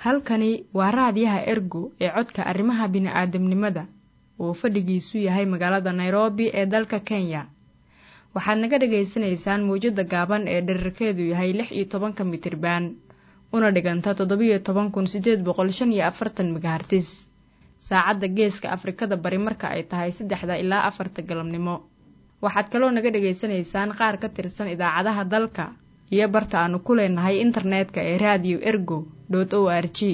halkani waa raadiyaha ergo ee codka arrimaha bini'aadamnimada oo fadhigiisu yahay magaalada nairobi ee dalka kenya waxaad naga dhagaysanaysaan mawjadda gaaban ee dherarkeedu yahay lix iyo tobanka mitriban una dhiganta toddobiyo toban kun siddeed boqol shan iyo afartan megahartis saacadda geeska afrikada bari marka ay tahay saddexda ilaa afarta galabnimo waxaad kaloo naga dhagaysanaysaan qaar ka tirsan idaacadaha dalka iyo barta aanu ku leenahay internetka ee raadiyo ergo dot o r g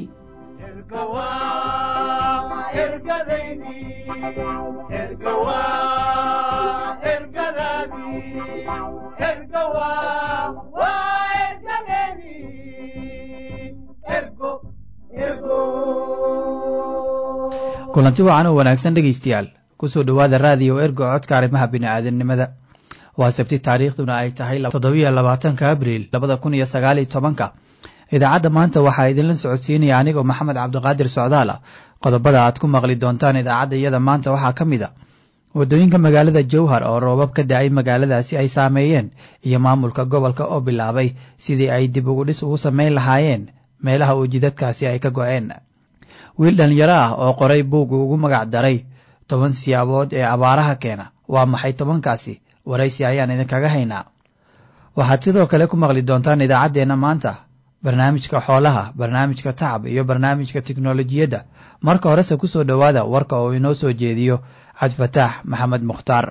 kulanti wacan oo wanaagsan dhegaystayaal kusoo dhowaada raadiyo ergo codka arrimaha bini'aadanimada waa sabti taariikhduna ay tahay toddobiyo labaatanka abriil labada kun iyo sagaal iyo tobanka idaacadda maanta waxaa idinla socodsiinaya anigoo maxamed cabdiqaadir socdaala qodobada aad ku maqli doontaan idaacadda iyada maanta waxaa ka mid a waddooyinka magaalada jowhar oo roobab ka da-ay magaaladaasi ay saameeyeen iyo maamulka gobolka oo bilaabay sidii ay dib ugu dhis ugu samayn lahaayeen meelaha uu jidadkaasi ay ka go-een wiil dhalinyaro ah oo qoray buugga ugu magac daray toban siyaabood ee abaaraha keena waa maxay tobankaasi waraysi ayaan idinkaga haynaa waxaad sidoo kale ku maqli doontaan idaacaddeenna maanta barnaamijka xoolaha barnaamijka tacab iyo barnaamijka tiknolojiyadda marka horese ku soo dhowaada warka oo inoo soo jeediyo cabdifataax maxamed mukhtaar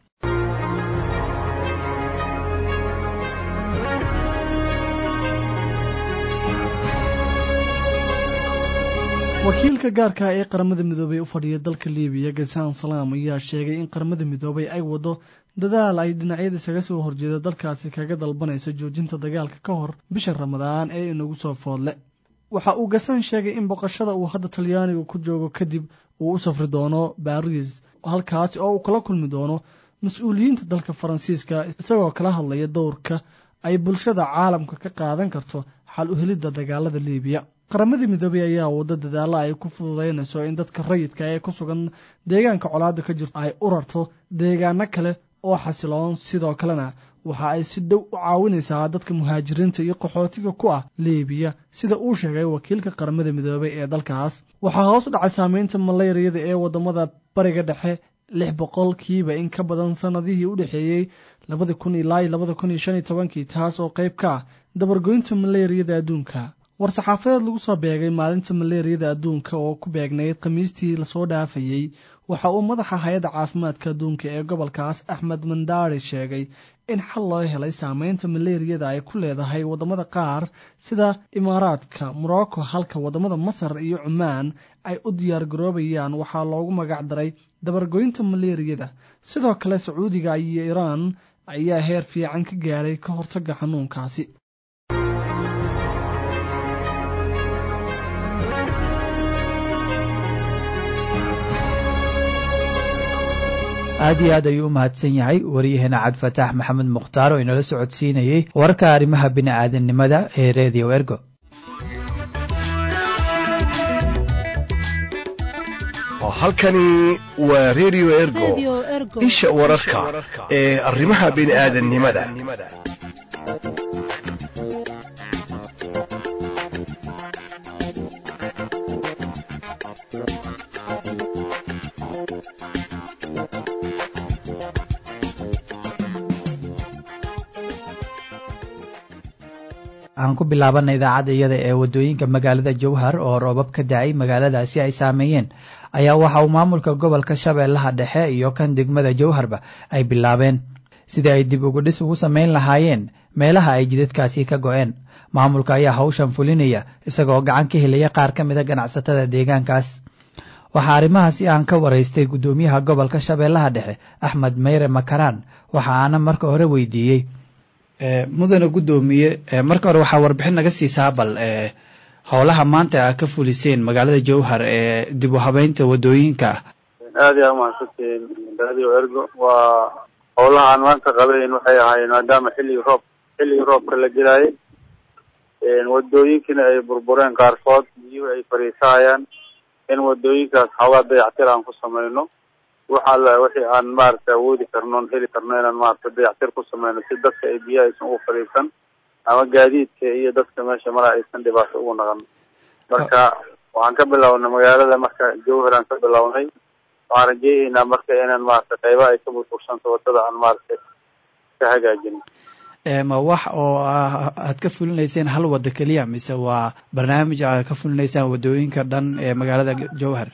wakiilka gaarka ee qaramada midoobey u fadhiya dalka libiya gasaan salaam ayaa sheegay in qaramada midoobey ay wado dadaal ay dhinacyada isaga soo horjeeda dalkaasi kaga dalbanayso joojinta dagaalka ka hor bisha ramadaan ee inagu soo foodle waxa uu gasaan sheegay in boqoshada uu hadda talyaaniga ku joogo kadib uu u safri doono baris halkaasi oo uu kala kulmi doono mas-uuliyiinta dalka faransiiska isagoo kala hadlaya dowrka ay bulshada caalamka ka qaadan karto xal u helidda dagaalada libiya qaramada midoobey ayaa wado dadaalla ay ku fududaynayso in dadka rayidka ee ku sugan deegaanka colaada ka jirto ay u rarto deegaano kale oo xasiloon sidoo kalena waxa ay si dhow u caawinaysaa dadka muhaajiriinta iyo qaxootiga ku ah libiya sida uu sheegay wakiilka qaramada midoobey ee dalkaas waxaa hoos u dhacay saameynta malayriyada ee wadamada bariga dhexe lix boqolkiiba in ka badan sanadihii u dhexeeyey labada kun ilaa labada kun iyo shan iyo tobankii taas oo qayb ka ah dabargoynta malayriyada adduunka war-saxaafadeed lagu soo beegay maalinta maleeriyada adduunka oo ku beegnayd khamiistii lasoo dhaafayey waxa uu madaxa hay-adda caafimaadka adduunka ee gobolkaas axmed mandaari sheegay in xal loo helay saameynta maleeriyada ay ku leedahay waddamada qaar sida imaaraadka morocco halka waddamada masar iyo cumaan ay u diyaar garoobayaan waxaa loogu magac daray dabargoynta maleeriyada sidoo kale sacuudiga iyo iraan ayaa heer fiican ka gaaray ka hortagga xanuunkaasi aad iyo aad ayuu u mahadsan yahay waryaheena cabdifataax maxamed mukhtaar oo inala socodsiinayey warka arrimaha bini'aadanimada ee redio ergo halkani waa redio ergo isha wararka ee arrimaha bini'aadanimada aan ku bilaabana idaacadda iyada ee waddooyinka magaalada jowhar oo roobab ka da-ay magaaladaasi ay saameeyeen ayaa waxa uu maamulka gobolka shabeellaha dhexe iyo kan degmada jowharba ay bilaabeen sidii ay dib ugu dhis ugu samayn lahaayeen meelaha ay jidadkaasi ka go-een maamulka ayaa hawshan fulinaya isagoo gacan ka helaya qaar ka mida ganacsatada deegaankaas waxaa arrimahaasi aan ka waraystay guddoomiyaha gobolka shabeellaha dhexe axmed meyre makaraan waxa aana marka hore weydiiyey mudane guddoomiye marka hore waxaa warbixin naga siisaa bal howlaha maanta a ka fuliseen magaalada jowhar ee dib u habeynta wadooyinka aad iyaa umahadsantihiin radio ergo waa howlaha aan maanta qabayn waxay ahaayeen maadaama xilligii roob xilligii roobka la gelaayay wadooyinkiina ay burbureen qaarkood biyuhu ay fariisahayaan in wadooyinkaas xoogaa dayactir aan ku samayno waxa la wixii aan maaragtay awoodi karno on heli karno inaan maaragtay dayactir ku sameyno si dadka ay biyaha aysan ugu fadhiisan ama gaadiidka iyo dadka meesha mara aysan dhibaato ugu naqan marka waxaan ka bilownay magaalada marka jowhar aan ka bilownay waxaan rajeeyeynaa marka inaan maaragtay qayba ay ka burbursanto wadada aan maaragtay ka hagaajino ma wax oo aad ka fulinayseen hal wada keliya mise waa barnaamij aad ka fulinaysaan wadooyinka dhan ee magaalada jowhar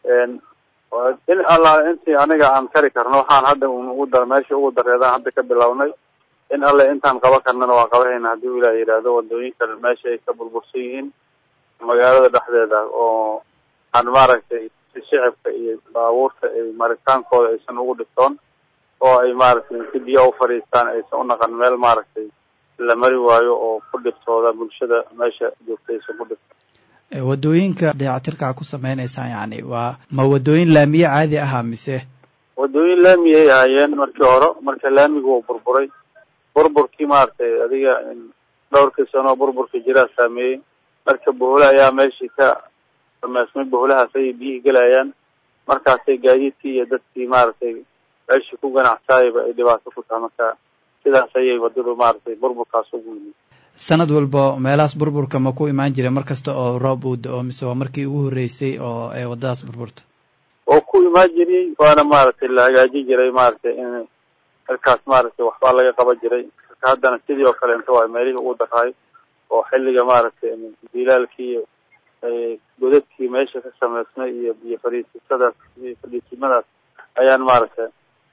in alla intii aniga aan kari karno waxaan hadda ugu dar meesha ugu dareedaan hadda ka bilownay in alle intaan qaba karnana waa qabahayna haddii ilaah yidhaahdo wadooyinka meesha ay ka burbursan yihiin magaalada dhexdeeda oo aan maaragtay si shicibka iyo baabuurta ay maritaankooda aysan ugu dhibtoon oo ay maaragtay si biyo u fadhiistaan aysan unaqan meel maaragtay la mari waayo oo ku dhibtooda bulshada meesha joogta aysan ku dhibto wadooyinka dayactirkaa ku sameynaysaan yani waa ma wadooyin laamiye caadi ahaa mise wadooyin laami ay ahaayeen markii hore marka laamigu uu burburay burburkii maaragtay adiga dhowrkii sano burburka jiraa saameeyey marka bohole ayaa meeshii ka sameysmay boholahaas ayay biyihii gelayaan markaasay gaadiidkii iyo dadkii maaragtay meeshii ku ganacsaayaba ay dhibaato ku tahay marka sidaas ayay wadadu maaragtay burburkaas ugu yimid sanad walba meelahaas burburka ma ku imaan jiray mar kasta oo roob uu da-o mise waa markii ugu horreysay oo ee waddadaas burburta oo ku imaan jiray waana maaragtay la hagaajin jiray maaragtay in halkaas maaragtay waxbaa laga qaban jiray marka haddana sidii oo kale inta waa meelihii ugu daraay oo xilliga maaragtay dilaalkii iyo godadkii meesha ka sameysnay iyo iyo fadhiisisadaas iyo fadhiisimadaas ayaan maaragtay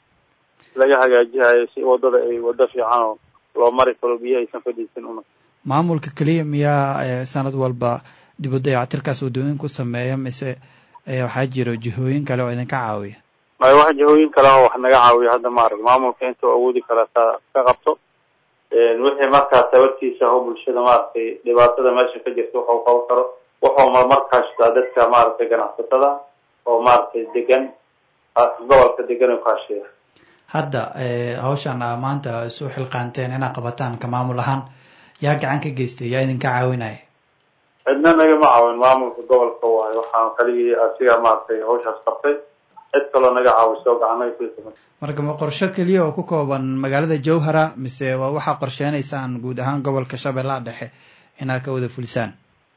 laga hagaajihayay si wadada ay wado fiican oo loo mari karo biyo aysan fadhiisin una maamulka keliya miyaa sanad walba dib u dayactirkaas waddooyin ku sameeya mise waxaa jiro jihooyin kale oo idinka caawiya may wax jihooyin kale oo wax naga caawiya hadda maarag maamulka intuu awoodi karaa taa ka qabto wixii markaas sababtiisa oo bulshada maaragtay dhibaatada meesha ka jirta waxuu qaban karo wuxuu marmarkaashtaa dadka maaragtay ganacsatada oo maaragtay degan gobolka degan u kaashiya hadda hawshan a maanta isu xilqaanteen inaad qabataan ka maamul ahaan yaa gacan ka geystay yaa idinka caawinaya cidna nagama caawin maamulka gobolka waayo waxaan kaligii asiga maaragtay hawshaas qabtay cid kaloo naga caawiso oo gacan naga kuisa marka ma qorsho keliya oo ku kooban magaalada jowhara mise waa waxaa qorsheynaysaan guud ahaan gobolka shabeellaha dhexe inaad ka wada fulisaan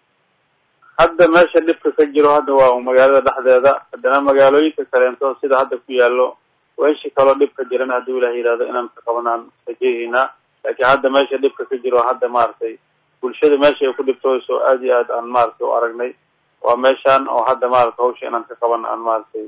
hadda meesha dhibka ka jiro hadda waa magaalada dhexdeeda haddana magaalooyinka kaleento sida hadda ku yaallo weeshi kaloo dhibka jiran hadduu ilaah yidhahdo inaan ka qabanaan rajeehaynaa laakiin hadda meesha dhibka ka jiro hadda maaragtay bulshada meesha ay ku dhibtooyso aad iyo aad aan maaragtay u aragnay waa meeshaan oo hadda maaragtay hawsha inaan ka qaban aan maaragtay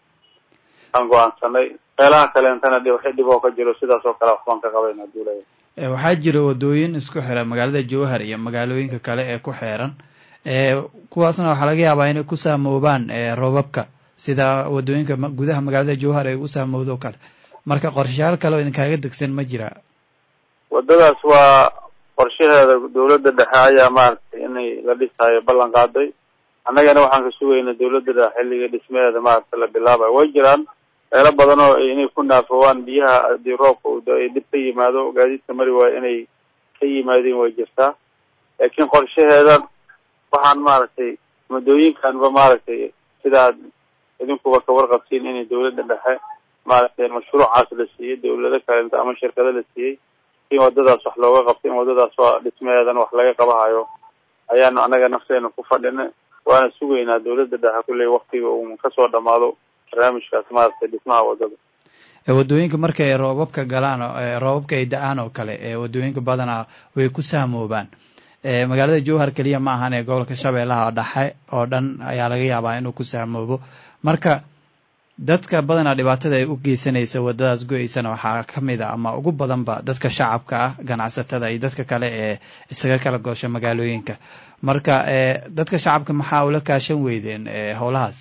aan go-aansanay meelaha kaleentana wixii dhib oo ka jiro sidaas oo kale waxbaan ka qabayn hadduu ilaah waxaa jira wadooyin isku xira magaalada jowhar iyo magaalooyinka kale ee ku xeeran kuwaasna waxaa laga yaabaa inay ku saamoobaan roobabka sida wadooyinka gudaha magaalada jowhar ay u saamowdo kale marka qorshayaal kale oo idinkaaga degsan ma jira wadadaas waa qorshaheeda dawladda dhexe ayaa maaragtay inay la dhisaayo ballan qaaday annagana waxaan ka sugaynaa dawladda dhexe xilliga dhismaheeda maaragtay la bilaabayo way jiraan meelo badan oo inay ku naafoowaan biyaha haddii roobka uu da-ay dib ka yimaado gaadiidka mari waayo inay ka yimaadeen way jirtaa laakiin qorshaheeda waxaan maaragtay muddooyinkanba maaragtay sidaad idinkuba ka warqabtiin inay dawladda dhexe maaragtay mashruucaas la siiyey dawlado kalenta ama shirkado la siiyey in wadadaas wax looga qabto in wadadaas waa dhismaheedana wax laga qabahayo ayaanu annaga nafteena ku fadhina waana sugaynaa dawladda dhexe kulley waktiga uu kasoo dhamaado barnaamijkaas maaragtay dhismaha wadada wadooyinka marka ay roobabka galaan roobabka ay da-aan oo kale wadooyinka badanaa way ku saamoobaan magaalada jowhar keliya ma ahan ee gobolka shabeellaha dhexe oo dhan ayaa laga yaabaa inuu ku saamoobo marka dadka badanaa dhibaatada ay u geysanaysa wadadaas go-eysana waxaa ka mid a ama ugu badanba dadka shacabka ah ganacsatada iyo dadka kale ee isaga kala goosha magaalooyinka marka dadka shacabka maxaa ula kaashan weydeen howlahaas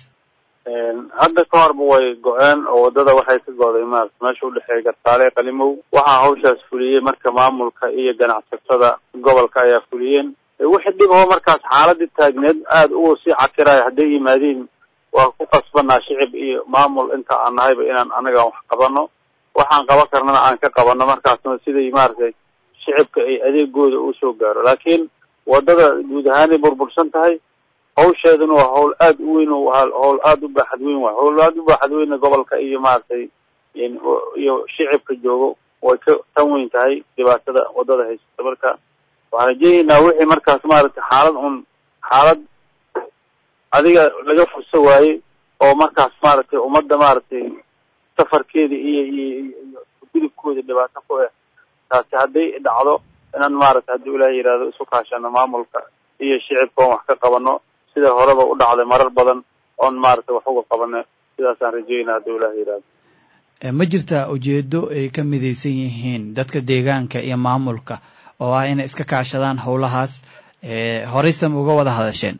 hadda ka horba way go-een oo wadada waxay ka goday maarata meesha udhexeeya gartaale qalimow waxaa hawshaas fuliyey marka maamulka iyo ganacsatada gobolka ayaa fuliyeen wixii dhib oo markaas xaaladii taagneed aada u sii cakiraya hadday yimaadeen waa ku qasbanaa shicib iyo maamul inta aan nahayba inaan anaga wax qabano waxaan qaban karnana aan ka qabano markaasna siday maaragtay shicibka ay adeegooda usoo gaaro laakiin wadada guud ahaanay burbursan tahay hawsheeduna waa hawl aada u weyn hawl aada u baaxad weyn waay hawl aada u baaxad weyna gobolka iyo maaragtay iyo shicibka joogo way ka tan weyn tahay dhibaatada wadada haysata marka waxaan rajeeyaynaa wixii markaas maaragtay xaalad un xaalad adiga laga furso waayey oo markaas maaragtay ummadda maaragtay safarkeeda iyo iyo iyo gudubkooda dhibaato ku ah taasi hadday dhacdo inaan maaragtay haddii ilaah yidhahdo isu kaashano maamulka iyo shicibka oon wax ka qabano sida horeba u dhacday marar badan oon maaragtay wax uga qabano sidaasaan rajeynaa haddii ilaah yidhahdo ma jirtaa ujeedo ay ka midaysan yihiin dadka deegaanka iyo maamulka oo ah inay iska kaashadaan howlahaas horeysam uga wada hadasheen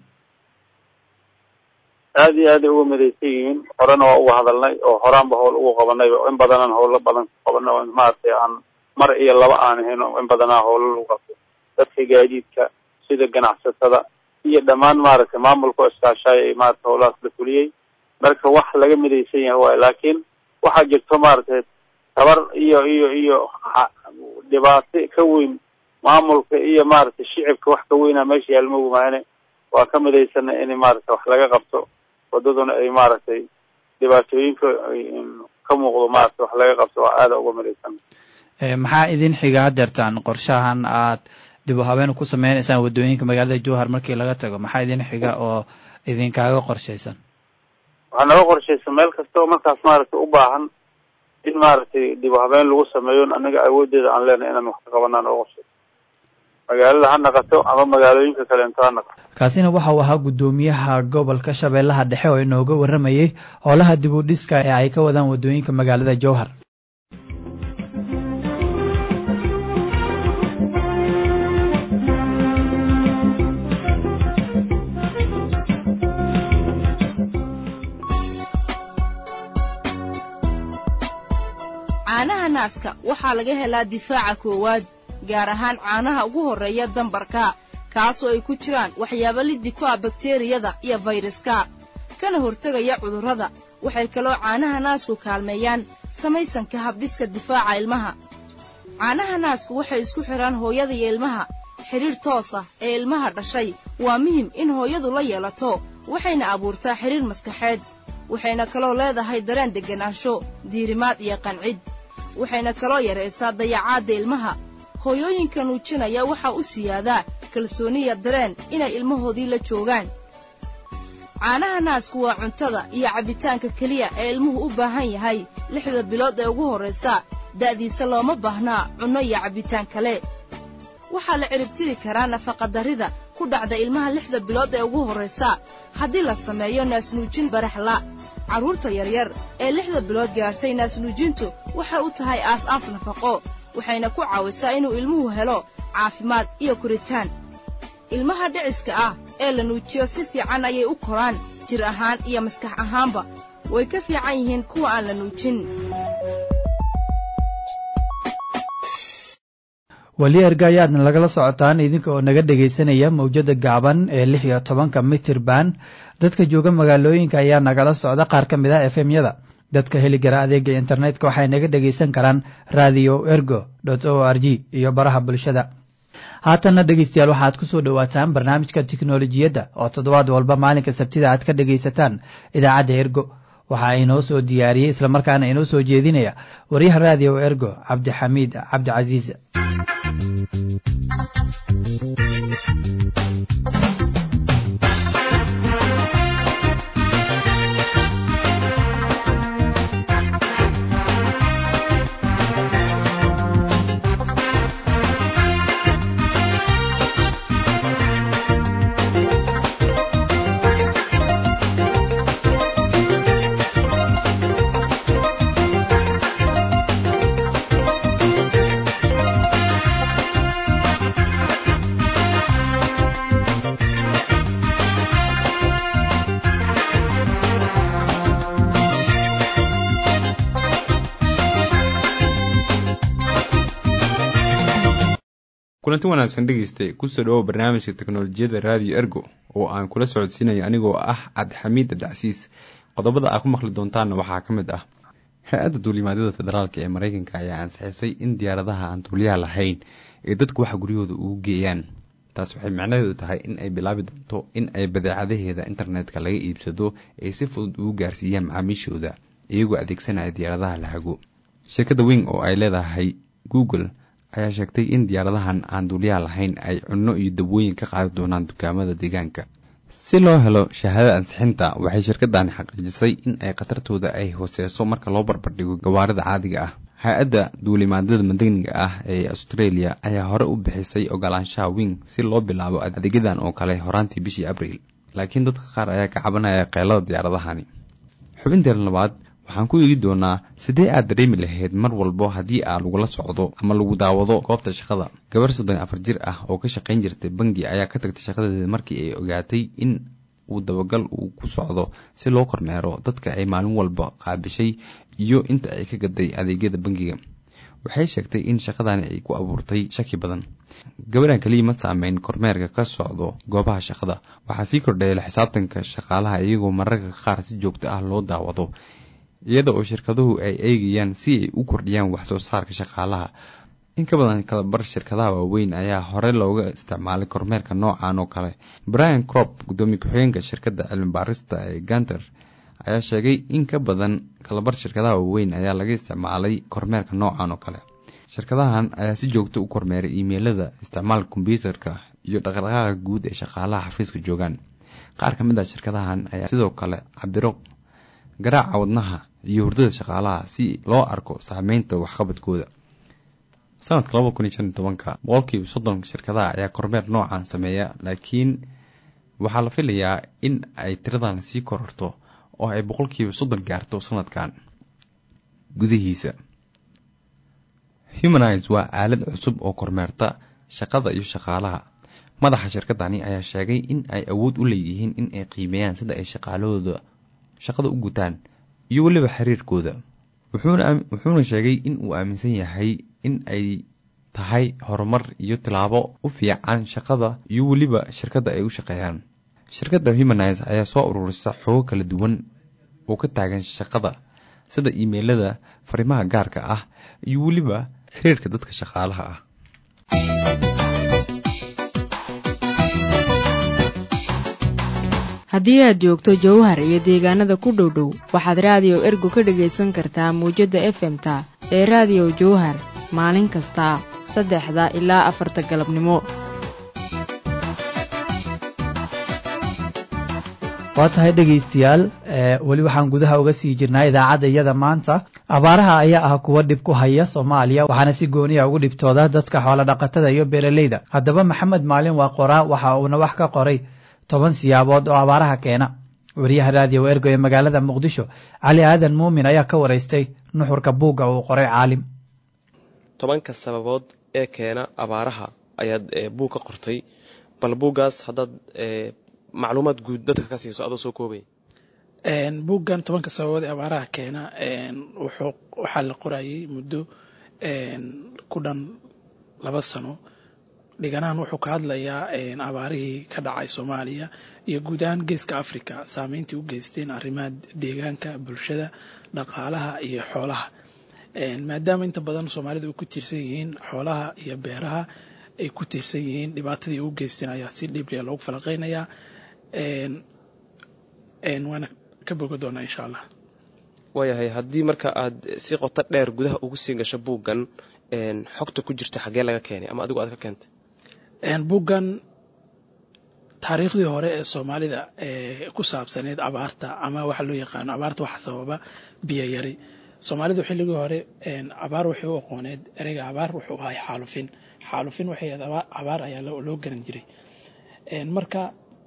aada iyo aaday uga midaysan yihiin horena waa uga hadalnay oo horaanba howl ugu qabanay in badanaan howlo badan ku qabanay oo maaragtay aan mar iyo laba aan ahayn oo in badanaa howlo lagu qabtay dadka gaadiidka sida ganacsatada iyo dhammaan maaragtay maamulka oo iskaashaaya ay maaragtay howlahaas la fuliyey marka wax laga midaysan yahay waayo laakiin waxaa jirto maaragtay tabar iyo iyo iyo dhibaato ka weyn maamulka iyo maaragtay shicibka wax ka weynaa meesha yaalmoogu maahane waa ka midaysana in maaragtay wax laga qabto wadaduna ay maaragtay dhibaatooyinka ka muuqdo maaragtay wax laga qabto waa aada uga midaysan maxaa idin xiga hadeertaan qorshahan aad dib u habeen ku sameynaysaan waddooyinka magaalada jowhar markii laga tago maxaa idin xiga oo idinkaaga qorshaysan waxaa naga qorshaysan meel kasta oo markaas maaragtay u baahan in maaragtay dib u habeen lagu sameeyo anaga awoodeeda aan leenahay inaan wax ka qabanaan oo qorshaysan magaalada ha naqato ama magaalooyinka kaleento ha naqato kaasina waxa uu ahaa guddoomiyaha gobolka shabeellaha dhexe oo inooga warramayey howlaha dib u dhiska ee ay ka wadaan waddooyinka magaalada jowhar caanaha naaska waxaa laga helaa difaaca koowaad gaar ahaan caanaha ugu horreeya dambarka kaasoo ay ku jiraan waxyaabo liddi ku ah bakteriyada iyo fayraska kana hortegaya cudurrada waxay kaloo caanaha naasku kaalmeeyaan samaysanka habdhiska difaaca ilmaha caanaha naasku waxay isku xidhaan hooyada iyo ilmaha xidhiidh toos ah ee ilmaha dhashay waa muhim in hooyadu la yeelato waxayna abuurtaa xidhiidh maskaxeed waxayna kaloo leedahay dareen degganaansho diirimaad iyo qancid waxayna kaloo yaraysaa dayacaadda ilmaha hooyooyinka nuujinaya waxaa u siyaadaa kalsooniya dareen inay ilmahoodii la joogaan caanaha naasku waa cuntada iyo cabbitaanka keliya ee ilmuhu u baahan yahay lixda bilood ee ugu horraysa da'diisa looma baahnaa cunno iyo cabbitaan kale waxaa la ciribtiri karaa nafaqadarrida ku dhacda ilmaha lixda bilood ee ugu horraysa haddii la sameeyo naasnuujin baraxla carruurta yaryar ee lixda bilood gaartay naasnuujintu waxay u tahay aas-aas nafaqo waxayna ku caawisaa inuu ilmuhu helo caafimaad iyo koritaan ilmaha dhiciska ah ee la nuujiyo si fiican ayay u koraan jir ahaan iyo maskax ahaanba way ka fiican yihiin kuwa aan la nuujin weli erga ayaadna lagala socotaan idinka oo naga dhegaysanaya mawjada gaaban ee lix iyo tobanka mitir ban dadka jooga magaalooyinka ayaa nagala socda qaar ka mid ah efemyada dadka heli kara adeega internetka waxay naga dhegaysan karaan radio ergo o r g iyo baraha bulshada haatanna dhegeystayaal waxaad ku soo dhowaataan barnaamijka tiknolojiyadda oo toddobaad walba maalinka sabtida aad ka dhegaysataan idaacadda ergo waxaa inoo soo diyaariyey islamarkaana inoo soo jeedinaya waryaha radio ergo cabdixamiid cabdicasiis kulanti wanaagsan dhegeystay kusoo dhawow barnaamijka teknolojiyadda radio ergo oo aan kula socodsiinayo anigoo ah cabdixamiid abdicasiis qodobada aad ku maqli doontaanna waxaa ka mid ah hay-adda duulimaadyada federaalk ee mareykanka ayaa ansixisay in diyaaradaha aan duuliyaha lahayn ay dadku waxa guryahooda ugu geeyaan taas waxay macnaheedu tahay in ay bilaabi doonto in ay badeecadaheeda internetka laga iibsado ay si fudud ugu gaarsiiyaan macaamiishooda iyagoo adeegsanaya diyaaradaha lahago shirkadda wing oo ay leedahay google ayaa sheegtay in diyaaradahan aan duuliyaha lahayn ay cunno iyo dabwooyin ka qaadi doonaan dukaamada deegaanka si loo helo shahaadada ansixinta waxay shirkadani xaqiijisay in ay khatartooda ay hooseyso marka loo barbardhigo gawaarida caadiga ah hay-adda duulimaadada madaniga ah ee australia ayaa hore u bixisay ogolaanshaha wing si loo bilaabo adeegyadan oo kale horaantii bishii abriil laakiin dadka qaar ayaa ka cabanaya qeylada diyaaradahani xubinteena labaad waxaan ku eegi doonaa sidee aad dareemi lahayd mar walbo haddii aa lagula socdo ama lagu daawado goobta shaqada gabar soddon afar jir ah oo ka shaqayn jirtay bangi ayaa ka tagtay shaqadeeda markii ay ogaatay in uu dabagal uu ku socdo si loo kormeero dadka ay maalin walba qaabishay iyo inta ay ka gaday adeegyada bangiga waxay sheegtay in shaqadani ay ku abuurtay shaki badan gabadhan keliya ma saameyn kormeerka ka socdo goobaha shaqada waxaa sii kordhaya la xisaabtanka shaqaalaha iyagoo mararka qaar si joogto ah loo daawado iyada oo shirkaduhu ay eegayaan si ay u kordhiyaan wax soo saarka shaqaalaha in ka badan kalabar shirkadaha waaweyn ayaa hore looga isticmaalay kormeerka noocan oo kale brian crop gudoomiye ku-xigeenka shirkadda cilmi baarista ee ganter ayaa sheegay in ka badan kalabar shirkadaha waaweyn ayaa laga isticmaalay kormeerka noocan oo kale shirkadahan ayaa si joogto u kormeeray imeilada isticmaalka kombyuutarka iyo dhaqdhaqaaqa guud ee shaqaalaha xafiiska joogaan qaar ka mid ah shirkadahan ayaa sidoo kale cabiro garaaca wadnaha iyo hurdada shaqaalaha si loo arko saameynta waxqabadkooda sanadka laba kun iyo shan iyo tobanka boqolkiiba soddon shirkadaha ayaa kormeer noocan sameeya laakiin waxaa la filayaa in ay tiradan sii kororto oo ay boqolkiiba soddon gaarto sanadkan gudihiisa humanize waa aalad cusub oo kormeerta shaqada iyo shaqaalaha madaxa shirkadani ayaa sheegay in ay awood u leeyihiin in ay qiimeeyaan sida ay shaqaalahooda shaqada u gutaan iyo weliba xiriirkooda wuxuuna sheegay in uu aaminsan yahay in ay tahay horumar iyo tilaabo u fiican shaqada iyo weliba shirkadda ay u shaqeeyaan shirkadda humanize ayaa soo ururisa xogo kala duwan oo ka taagan shaqada sida imeilada fariimaha gaarka ah iyo weliba xiriirka dadka shaqaalaha ah haddii aad joogto jowhar iyo deegaanada ku dhow dhow waxaad raadiyo ergo ka dhegaysan kartaa mawjadda efemta ee raadiyo jowhar maalin kasta saddexda ilaa afarta galabnimo waa tahay dhegaystayaal weli waxaan gudaha uga sii jirnaa idaacadda iyada maanta abaaraha ayaa ah kuwa dhib ku haya soomaaliya waxaana si gooniya ugu dhibtooda dadka xoolodhaqatada iyo beeraleyda haddaba maxamed maalin waa qoraa waxa uuna wax ka qoray toban siyaabood oo abaaraha keena wariyaha raadiyo ergo ee magaalada muqdisho cali aadan muumin ayaa ka waraystay nuxurka buugga uu qoray caalim tobanka sababood ee keena abaaraha ayaad buug ka qortay bal buuggaas haddaad macluumaad guud dadka ka siiso adoo soo koobay buuggan tobanka sababood ee abaaraha keena waxaa la qorayay muddo ku dhan laba sano dhiganahan wuxuu ka hadlayaa abaarihii ka dhacay soomaaliya iyo guud ahaan geeska africa saameyntii u geysteen arrimaha deegaanka bulshada dhaqaalaha iyo xoolaha maadaama inta badan soomaalida ay ku tiirsan yihiin xoolaha iyo beeraha ay ku tiirsan yihiin dhibaatadii u geysteen ayaa si dhibliya loogu falaqeynayaa waana ka bogo doonaa insha allah waayahay haddii marka aad si qoto dheer gudaha ugu sii gasho buuggan xogta ku jirta xaggee laga keenay ama adigu aad ka keentay buuggan taariikhdii hore ee soomaalida ee ku saabsaneyd abaarta ama waxa loo yaqaano abaarta waxa sababa biyo yari soomaalidu xilligii hore abaar waxay u aqooneed ereyga abaar wuxuu ahay xaalufin xaalufin waxay abaar ayaa loo garan jiray marka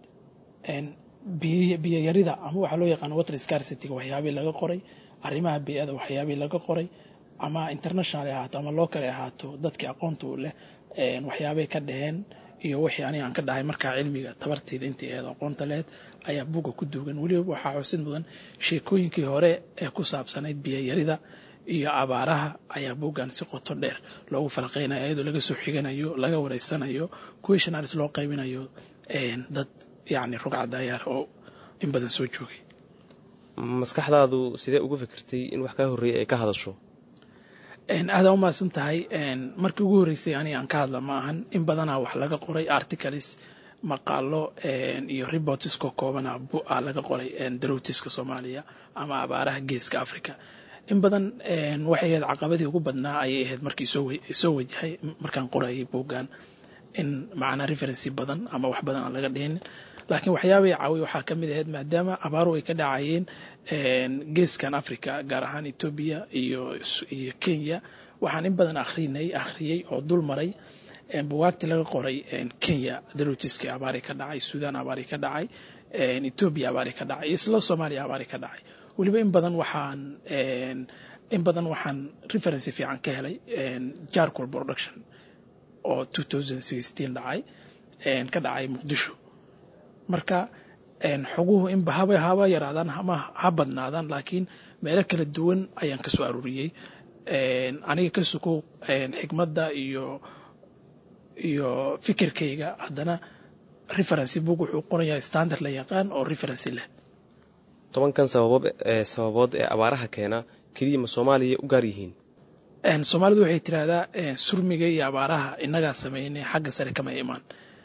biyo yarida ama waxaa loo yaqaano water scarcity waxyaabii laga qoray arrimaha biyada waxyaabii laga qoray ama international ahaato ama local ahaato dadkii aqoonta u leh waxyaabay ka dhaheen iyo wixii aniga aan ka dhahay markaa cilmiga tabarteyda intii eed aqoonta lehed ayaa buugga ku duugan weliba waxaa xusid mudan sheekooyinkii hore ee ku saabsanayd biyayarida iyo abaaraha ayaa buuggan si qoto dheer loogu falaqeynaya iyadoo laga soo xiganayo laga wareysanayo questionaris loo qaybinayo dad yacni rugcadayaar oo in badan soo joogay maskaxdaadu sidee uga fikirtay in wax kaa horreeyay ay ka hadasho aada u mahadsan tahay markii ugu horreysay aniga aan ka hadla ma ahan in badanaa wax laga qoray articles maqaalo iyo reportisko koobana a laga qoray darowtiska soomaaliya ama abaaraha geeska africa in badan waxay ahayd caqabadii ugu badnaa ayay ahayd markii soo wajahay markaan qorayay buuggan in macnaa referency badan ama wax badan aan laga dhihin laakiin waxyaabay caawiy waxaa ka mid ahayd maadaama abaaruhu ay ka dhacayeen geeskan africa gaar ahaan etoobiya iyo iyo kenya waxaan in badan akhrinay akhriyey oo dul maray buwaagtii laga qoray kenya darotiski abaari ka dhacay sudan abaari ka dhacay etoobiya abaari ka dhacay isla soomaaliya abaari ka dhacay weliba in badan waxaan in badan waxaan referency fiican ka helay jarcol production oo dhacay ka dhacay muqdisho marka xoguhu inba haba haba yaraadaan ama ha badnaadaan laakiin meelo kala duwan ayaan ka soo aruuriyey aniga ka sukow xikmadda iyo iyo fikirkayga haddana referency book wuxuu qorayaa standard la yaqaan oo referency leh tobankan sababood sababood ee abaaraha keena keliya ma soomaaliya u gaar yihiin soomaalidu waxay tiraahdaa surmiga iyo abaaraha innagaa sameynay xagga sare kama imaan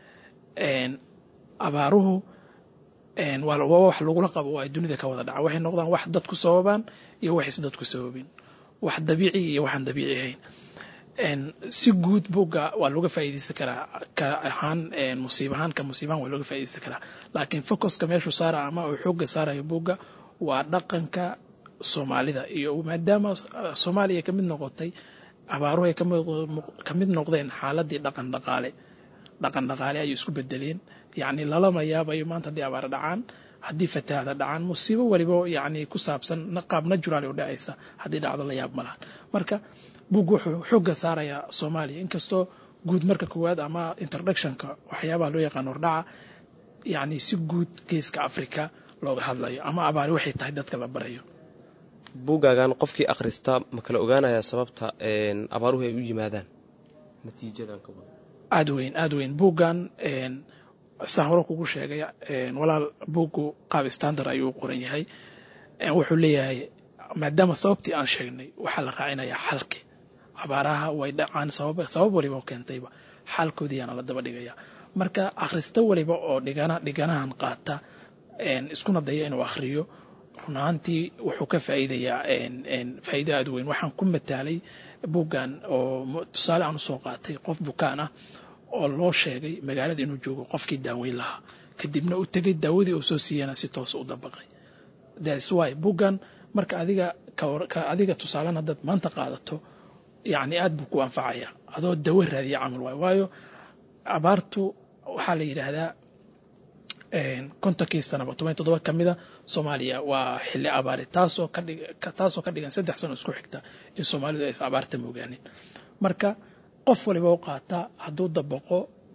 abaaruhu waa wax lagula qabo oo ay dunida ka wada dhaca waxay noqdaan wax dadku sababaan iyo wax is dadku sababin wax dabiici iyo waxaan dabiici ahayn si guud buugga waa looga faa'iidaysan karaa ka ahaan musiib ahaan ka musiib ahaan waa looga faa'iidaysan karaa laakiin focuska meeshuu saara ama uu xoogga saarayo buugga waa dhaqanka soomaalida iyo maadaama soomaaliya ka mid noqotay abaaruhu ay ka mid noqdeen xaaladii dhaqan dhaqaale dhaqan dhaqaale ayay isku bedeleen yacni lalama yaabayo maanta haddii abaar dhacaan haddii fatahaada dhacaan musiibo weliba yacni ku saabsan qaab natural u dhacaysa haddii dhacdo la yaab malahan marka buug wuxuu xoogga saarayaa soomaaliya inkastoo guud marka koowaad ama introductionka waxyaabaha loo yaqaan hordhaca yacni si guud geeska africa looga hadlayo ama abaari waxay tahay dadka la barayo buuggaagan qofkii akhrista ma kala ogaanayaa sababta abaaruhu ay u yimaadaan natiijadan ka wada aada weyn aada weyn buuggan saa hore kugu sheegay walaal buuggu qaab standard ayuu u qoran yahay wuxuu leeyahay maadaama sababtii aan sheegnay waxaa la raacinayaa xalki abaaraha way dhacaan sabab waliba oo keentayba xalkoodiiyaana la daba dhigaya marka akhrista waliba oo dhigana dhiganahan qaata iskuna daya inuu akhriyo run ahaantii wuxuu ka faa'iidayaa faa'iido aada weyn waxaan ku mataalay buuggan oo tusaale aan usoo qaatay qof bukaan ah oo loo sheegay magaalada inuu joogo qofkii daaweyn lahaa kadibna u tegay daawadii uu soo siiyana si toos u dabaqay thats why buuggan marka adiga ka adiga tusaalan haddaad maanta qaadato yacni aad buu ku anfacaya adoo dawo raadiya camal waayo waayo abaartu waxaa la yidhaahdaa kontonkii sanaba toban toddoba ka mida soomaaliya waa xilli abaare taasoo ka dhig taasoo ka dhigan saddex sano isku xigta in soomaalidu aysan abaarta moogaanin marka qof waliba u qaata hadduu dabaqo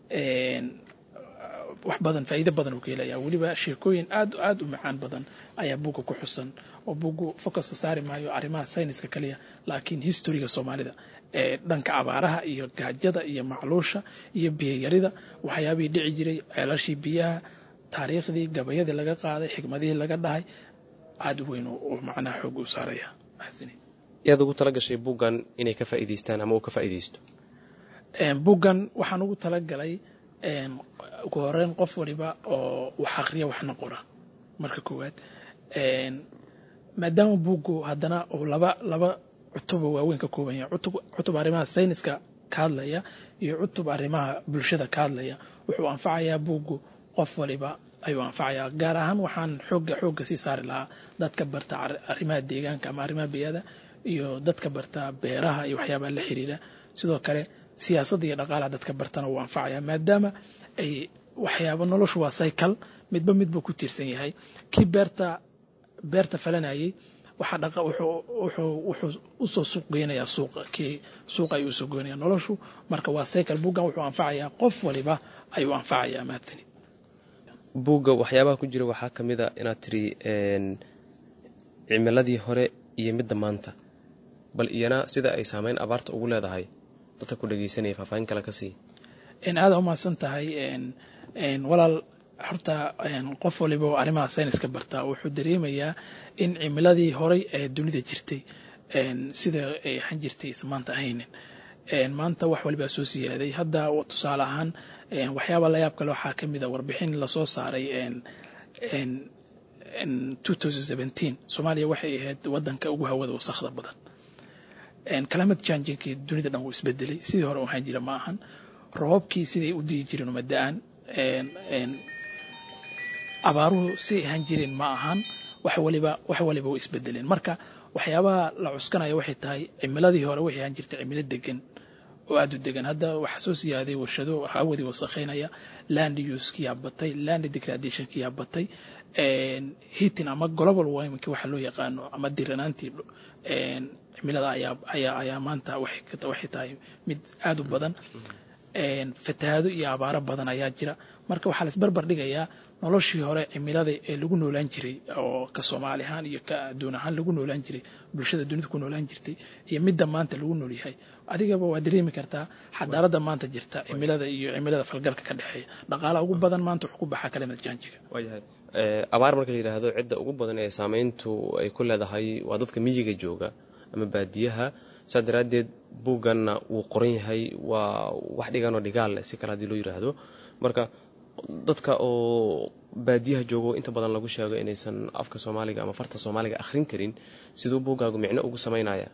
wax badan faa'iido badan uu ka helaya weliba sheekooyin aad aad u macaan badan ayaa buugga ku xusan oo buuggu focuska saari maayo arrimaha sayniska kaliya laakiin historiga soomaalida ee dhanka abaaraha iyo gaajada iyo macluusha iyo biyayarida waxyaabihii dhici jiray ceelashii biyaha taariikhdii gabayadii laga qaaday xikmadihii laga dhahay aada u weyn uu macnaha xoog u saaraya yaad ugu tala gashay buuggan inay ka faa'iidaystaan ama uu ka faa'iidaysto buuggan waxaan ugu talagalay ugu horeyn qof waliba oo wax akhriya waxna qora marka koowaad maadaama buuggu haddana uu laba laba cutuba waaweyn ka kooban yahay cutub arrimaha sayniska ka hadlaya iyo cutub arrimaha bulshada ka hadlaya wuxuu anfacayaa buuggu qof waliba ayuu anfacayaa gaar ahaan waxaan xooga xoogga sii saari lahaa dadka barta arrimaha deegaanka ama arrimaha biyada iyo dadka barta beeraha iyo waxyaabaha la xiriira sidoo kale siyaasadda iyo dhaqaalaha dadka bartana wuu anfacaya maadaama ay waxyaaba noloshu waa cycle midba midbuu ku tiirsan yahay kii beerta beerta falanayay waxaa dhaqa wuxuu wuxuu wuxuu usoo suuq geynayaa suuqa kii suuqa ayuu usoo goynaya noloshu marka waa cycle buuggan wuxuu anfacayaa qof waliba ayuu anfacayaa mahadsanid buugga waxyaabaha ku jira waxaa ka mid a inaad tiri cimiladii hore iyo midda maanta bal iyana sida ay saameyn abaarta ugu leedahay dadka ku dhegeysanaya faahfaahin kale ka sii aada umahadsan tahay walaal horta qof waliba oo arrimaha sayniska bartaa wuxuu dareemayaa in cimiladii horay ee dunida jirtay sida ay ahaan jirtay isa maanta ahaynin maanta wax walibaa soo siyaaday hadda tusaale ahaan waxyaaba la yaab kale waxaa ka mid a warbixin lasoo saaray soomaaliya waxay ahayd wadanka ugu hawada wasakhda badan climate changingkii dunida dhan wuu isbedelay sidii hore ahaan jira ma ahan roobabkii siday u dii jireen uma da-aan abaaruhu si ahaan jirin ma ahan wax waliba wax waliba way isbedeleen marka waxyaabaha la cuskanaya waxay tahay cimiladii hore waxay ahaan jirtay cimilo degan oo aada u degan hadda waxaa soo siyaaday warshado hawadii wasakheynaya land usekiyaa batay land degradationkiyaa batay hitin ama global warmingki waxa loo yaqaano ama diranaantii cimilada ayaa ayaa ayaa maanta waxay tahay mid aada u badan fatahaado iyo abaaro badan ayaa jira marka waxaa lais barbar dhigayaa noloshii hore cimilada ee lagu noolaan jiray oo ka soomaali ahaan iyo ka adduun ahaan lagu noolaan jiray bulshada dunida ku noolaan jirtay iyo midda maanta lagu nool yahay adigaba waa dareemi kartaa xadaaradda maanta jirta cimilada iyo cimilada falgalka ka dhexeeya dhaqaalaha ugu badan maanta wuxuu ku baxaa kalimad jaanjiga waayahay abaar marka la yidhaahdo cidda ugu badan ee saameyntu ay ku leedahay waa dadka miyiga jooga ama baadiyaha saa daraaddeed buugganna wuu qoran yahay waa wax dhiganoo dhigaal si kale haddii loo yidhaahdo marka dadka oo baadiyaha joogo inta badan lagu sheego inaysan afka soomaaliga ama farta soomaaliga akhrin karin siduu buuggaagu micno ugu samaynaya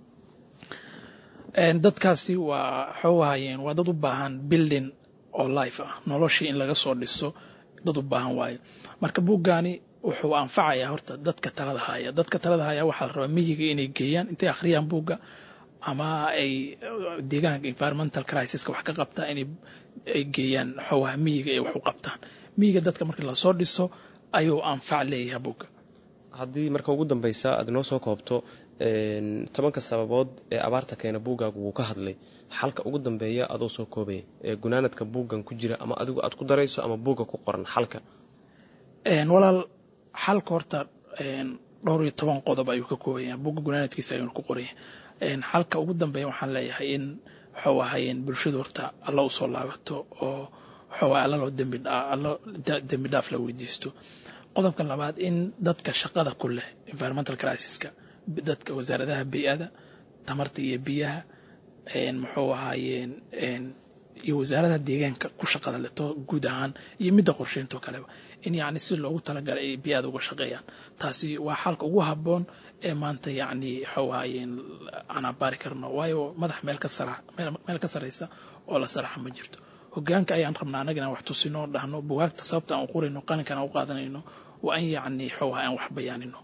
dadkaasi waa waxawahayeen waa dad u baahan building oo life ah noloshii in laga soo dhiso dad u baahan waayo marka buuggaani wuxuu anfacayaa horta dadka talada haya dadka talada haya waxaa la rabaa miyiga inay geeyaan intay akhriyaan buugga ama ay deegaanka environmental crisiska wax ka qabtaa inay ay geeyaan xoowaha miyiga ay wax u qabtaan miyiga dadka markii lasoo dhiso ayuu anfac leeyahay buugga haddii marka ugu dambeysa aad noo soo koobto tobanka sababood ee abaarta keena buuggaagu wuu ka hadlay xalka ugu dambeeya adoo soo koobaya ee gunaanadka buuggan ku jira ama adigu aad ku darayso ama buugga ku qoran xalka walaal xalka horta dhowr iyo toban qodob ayuu ka koobaya buugga gunaanadkiisa ayuuna ku qoraya xalka ugu dambeeya waxaan leeyahay in waxuu ahaayeen bulshadu horta alla u soo laabato oo waxuu alla loo dembiallo dembi dhaaf la weydiisto qodobka labaad in dadka shaqada ku leh environmental crisiska dadka wasaaradaha bey-ada tamarta iyo biyaha muxuu ahaayeen iyo wasaaradaha deegaanka ku shaqada leto guud ahaan iyo midda qorsheynto kaleba in yacni si loogu talagalay ay biyaada uga shaqeeyaan taasi waa xalka ugu habboon ee maanta yacni waxau ahaayeen aan abaari karno waayo madax meel ka sara meel ka saraysa oo la saraxa ma jirto hogaanka ayaan rabnaa annaga inaan wax tusino dhahno bugaagta sababta aan u qorayno qalinkan aan u qaadanayno waa in yacni waxau ahay aan wax bayaanino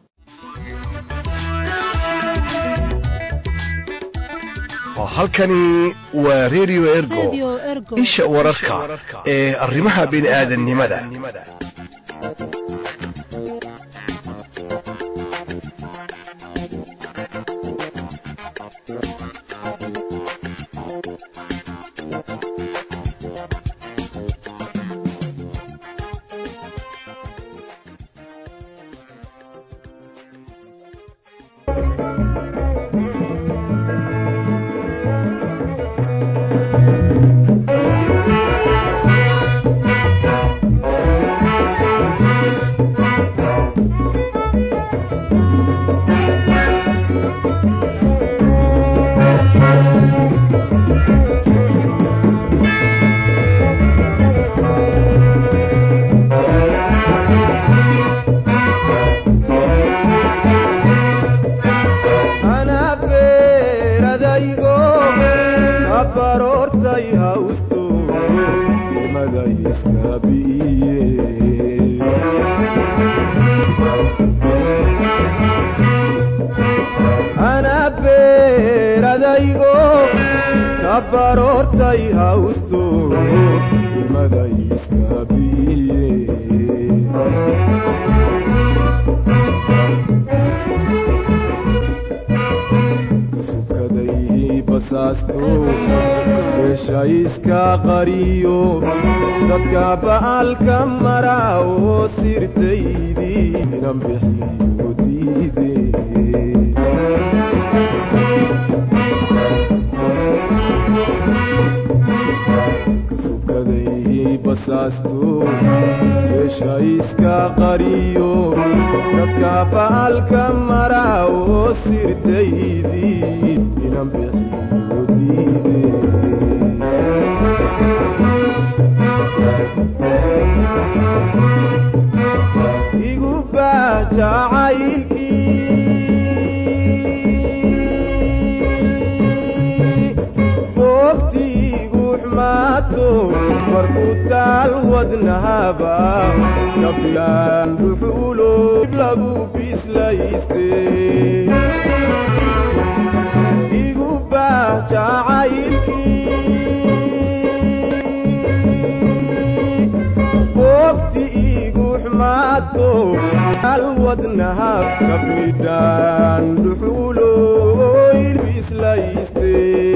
halkani waa redio ergo isha wararka ee arrimaha bini'aadannimada dadka ba'alka mara oo sirtaydii inan bixiyo diide kasubkaday basaasto meesha iska qariyo dadka ba'alka mara oo sirtaydii inan bixiyo diide igu baajacaylkii boogtiigu xumaato markuu taal wadnahaba gabdhaan dhuxulo lagu bislayste igu baah jacaylkii boogti igu xumaato taal wadnaha gabdhaan dhuxulo bislayste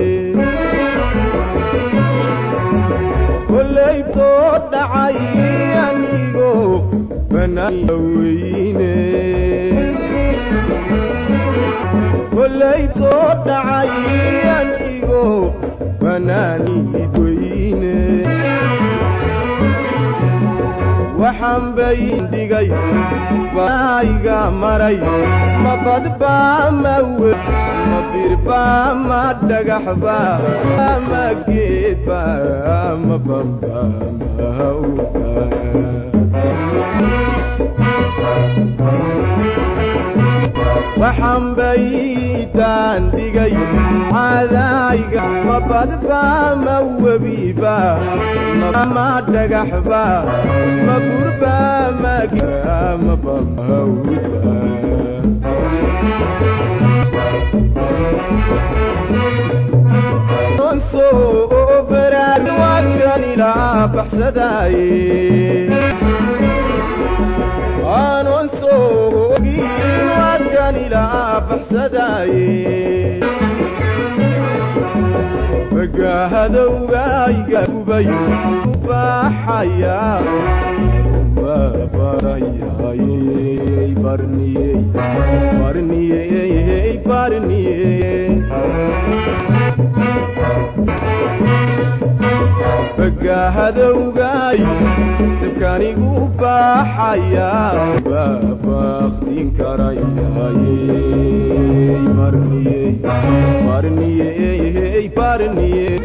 kollaytoo dhacay anigo banaanla weyne kollaytoo dhacay anigo banaanid weyne waxaan bayn dhigay baayga maray ma badbaa ma we ma birbaa ma dhagaxba ma geedba ma bamba ma hawba waxaan baytaan dhigay cadaayga ma badbaa ma webiba ma dhagaxba ma burba ma ma bamba hawba aanon soo ogin wakan ilaa baxsadaaye bagaahadowgayga gubay ubaxaya barayay barniyey barniyey barniyey bagaahadowgay dabkanigu baaxaya baabaktin karayay barniyey barniyey barniyey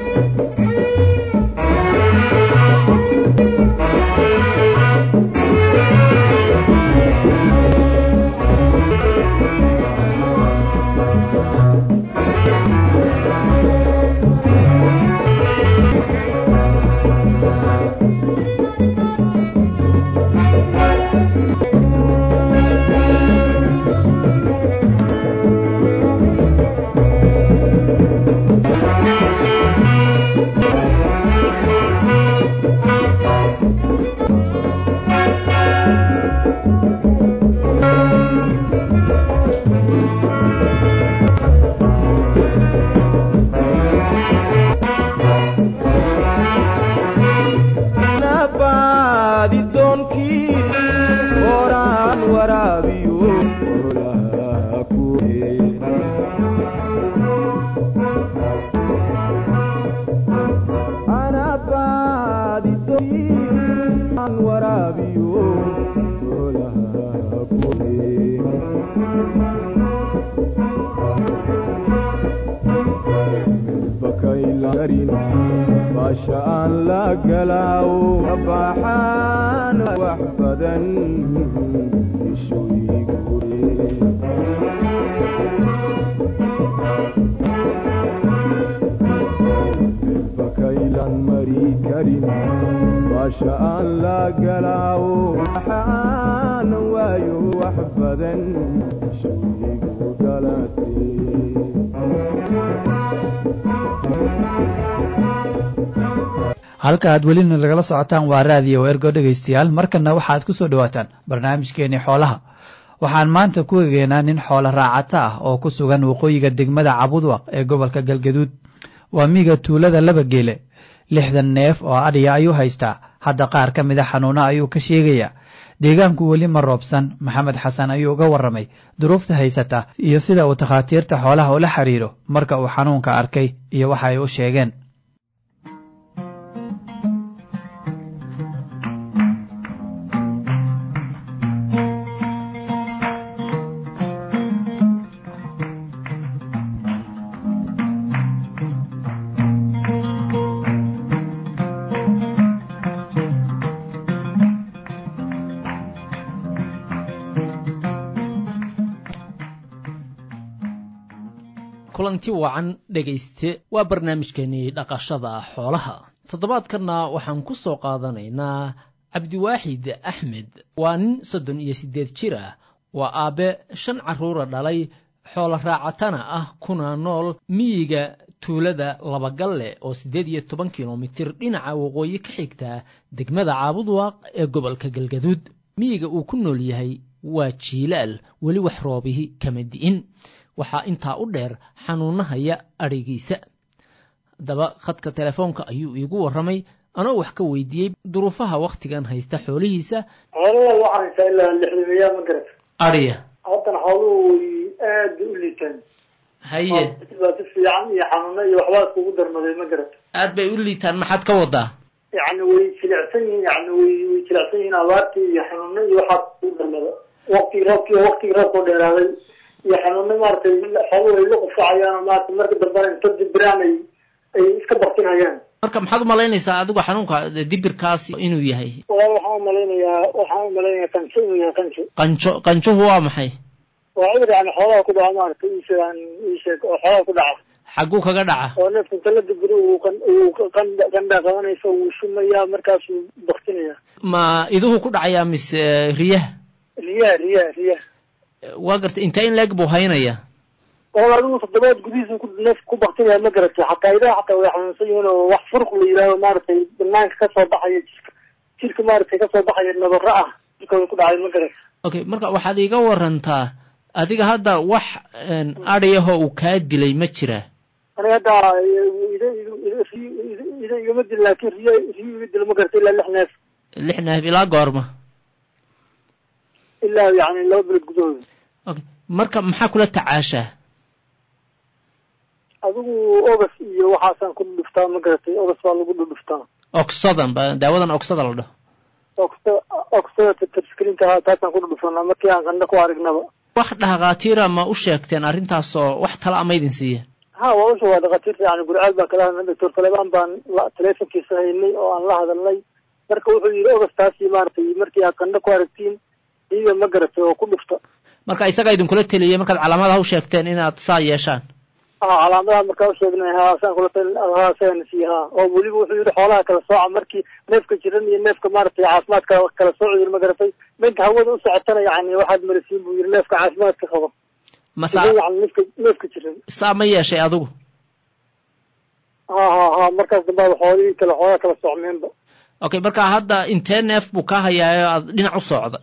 halka aad welina lagala socotaan waa raadiyo ergo dhegaystayaal markanna waxaad ku soo dhowaataan barnaamijkeenii xoolaha waxaan maanta ku egeynaa nin xoolo raacata ah oo ku sugan waqooyiga degmada cabudwaq ee gobolka galgaduud waa miiga tuulada laba geele lixdan neef oo adhiya ayuu haystaa hadda qaar ka mida xanuuno ayuu ka sheegayaa deegaanku weli ma roobsan maxamed xasan ayuu uga warramay duruufta haysata iyo sida uu takhaatiirta xoolaha ula xiriiro marka uu xanuunka arkay iyo waxa ay u sheegeen kulanti wacan dhegayste waa barnaamijkeenii dhaqashada xoolaha toddobaadkanna waxaan ku soo qaadanaynaa cabdiwaaxid axmed waa nin soddon iyo siddeed jir ah waa aabbe shan carruura dhalay xoolo raacatana ah kuna nool miyiga tuulada labagalle oo siddeed iyo toban kilomitir dhinaca waqooyi ka xigta degmada caabudwaaq ee gobolka galgaduud miyiga uu ku nool yahay waa jiilaal weli wax roobihi kama di'in waxaa intaa u dheer xanuunahaya adhigiisa haddaba khadka telefoonka ayuu iigu warramay anoo wax ka weydiiyey duruufaha wakhtigan haysta xoolihiisa xoolaha waxaa haysaa ilaa lixdamayaa ma garata adhiya haddana xooluhu way aada u liitaan haye baa si fiican iyo xanuuno iyo waxbaa iskugu darmaday ma garata aad bay u liitaan maxaad ka wadaa yacni way jilicsan yihiin yani way way jilicsan yihiin abaartii iyo xanuuno iyo waxaa iskugu darmada waktigii roobkii waktigii roobkoo dheeraaday iyo xanuuno maaragtay xooluhu ay la qufacayaan maarata marka dambena inta dibiraan ay ay iska baktinayaan marka maxaad u malaynaysaa adigu xanuunka dibirkaas inuu yahay walaal waxaan umalaynayaa waxaan umalaynayaa qanjo inuu yahay qanjo qanjo qanjuhu waa maxay waa cudur yani xoolaha ku dhaca maarata iisheegaan iisheeg oo xoolaha ku dhaca xagguu kaga dhaca oo neefka inta la dibiro uu qan uu qandha qandha qabanayso wuu shumayaa markaasuu baktinaya ma iduhu ku dhacayaa mise riyaha riyaha riyaha riyaha waa gartay intee in leeg buu haynaya oo adigu toddobaad gudihiisa ku neef ku baktinaya ma garatay xataa idaha xataa way xanuunsan yihiin oo wax furq la yidhahdo maaragtay banaanka kasoo baxaya jirka jirka maaragtay kasoo baxaya nabaro ah jirkooda ku dhacay ma garatay okay marka waxaad iiga warantaa adiga hadda wax adhiyahoo uu kaa dilay ma jiraa aniga hadda ida ida igama dil laakin riyo riyo iga dilo ma garatay ilaa lix neef lix neef ilaa goorma ilaa yani laba bilood gudahooda okay marka maxaa kula tacaashaa adigu ogas iyo waxaasaan ku dhudhuftaa ma garatay ogas baa lagu dhudhuftaa ogsadan ba daawadan ogsada la dhaho ogsa ogsada taskrinka taasaan ku dhudhufanaa markii aan qandho ku aragnaba wax dhakhaatiira ma u sheegteen arrintaasoo wax tala ama idin siiyeen ha waa usha waa dhakhaatiirta yani gurcaal baan kala hadlnay doctor talebaan baan telefonkiisa haynay oo aan la hadalnay marka wuxuu yidhi ogastaasi maaragtay markii aad qandho ku aragtiin iiga ma garatay oo ku dhufta marka isagaa idinkula teliyey markaad calaamadaha u sheegteen inaad saa yeeshaan ha calaamadaha markaa usheegnay ha saan kula tal ha sagana siiye ha oo weliba wuxuu yidhi xoolaha kala sooca markii neefka jiran iyo neefka maaragtay caafimaadka kala sooci yiri ma garatay ninka hawada u socotana yani waxaad marasiin buu yidhi neefka caafimaadka qabo masa yani neefka neefka jiran saa ma yeeshay adigu ha ha ha markaas dambaada xoolihii kale xoolaha kala socmeenba okay marka hadda intee neef buu ka hayaayo aad dhinac u socda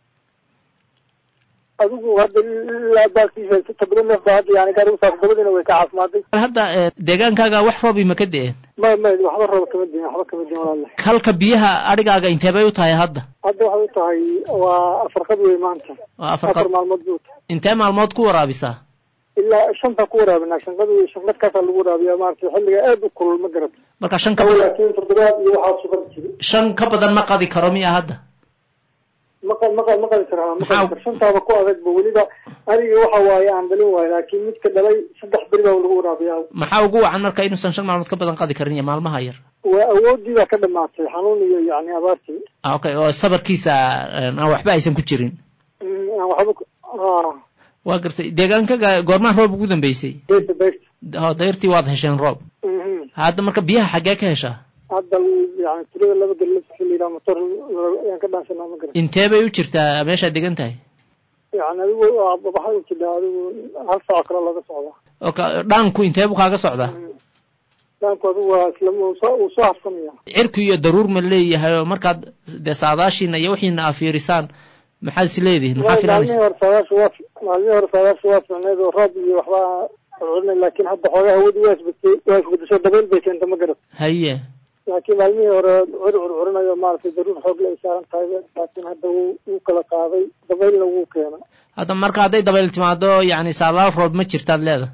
adigu hadda ilaa baalkiisa todoba neef baa hadda yani gaarigu saakbadadiina way ka caafimaaday hadda deegaankaaga wax roobi ma ka de-een may may waxba rooba kama diin waxba kama diin walaale halka biyaha adhigaaga intee bay u tahay hadda hadda waxay u tahay waa afarqad wey maanta waa afar afar maalmood buu tahay intee maalmood ku waraabisaa ilaa shanta ku waraabinaa shanqad wey shanqad kaasaa lagu waraabiyaa maaragtay xilliga aad u kulul ma garata marka shan ka badan laakiin toddobaad iyo waxaa sugan jiri shan ka badan ma qadi karo miya hadda maqa maqa ma qadi karaa ma qadi karo shantaaba ku adagba weliba aniga waxa waaye aan dhalin waayo laakiin midka dhalay saddex beri baa lagu waraabiyaa maxaa ugu wacan marka inuusan shan maalmood ka badan qadi karin iyo maalmaha yar waa awoodii baa ka dhamaatay xanuun iyo yani abaartii okay oo sabarkiisa aan waxba aysan ku jirin aan waxba waa gartay deegaankaga goormaa roob ugu dambeysay beerta beerta ho dayrtii waad hesheen roob hadda marka biyaha xaggee ka heshaa hadda yani tirada laba gallas xilligaa motor ayaan ka dhaansanaa ma garan intee bay u jirtaa meeshaad degan tahay yani adigu waxay u jirtaa adigu hal saaco kale laga socdaa oka dhaanku intee buu kaaga socdaa dhaanku adigu waa isla uu soo uu soo hafsanaya cirku iyo daruur ma leeyahay oo markaad dee saadaashiina iyo wixiina aa fiirisaan maxaad is leedihin maxaa filanaysa maalmihii hore saadaasha waa maalmihii hore saadaasha waa ficneed oo roob iyo waxbaa cunay laakiin hadda xoogaa hawadii waa isbedeshay waa isbedesho dabeyl bay keenta ma garat haye laakiin maalmihii hore cur curcurinayo maaragtay daruur xoogle ay saaran tahay laakiin hadda wuu wuu kala qaaday dabaylna wuu keena hadda marka hadday dabayl timaado yacni saadaal roob ma jirtaad leeda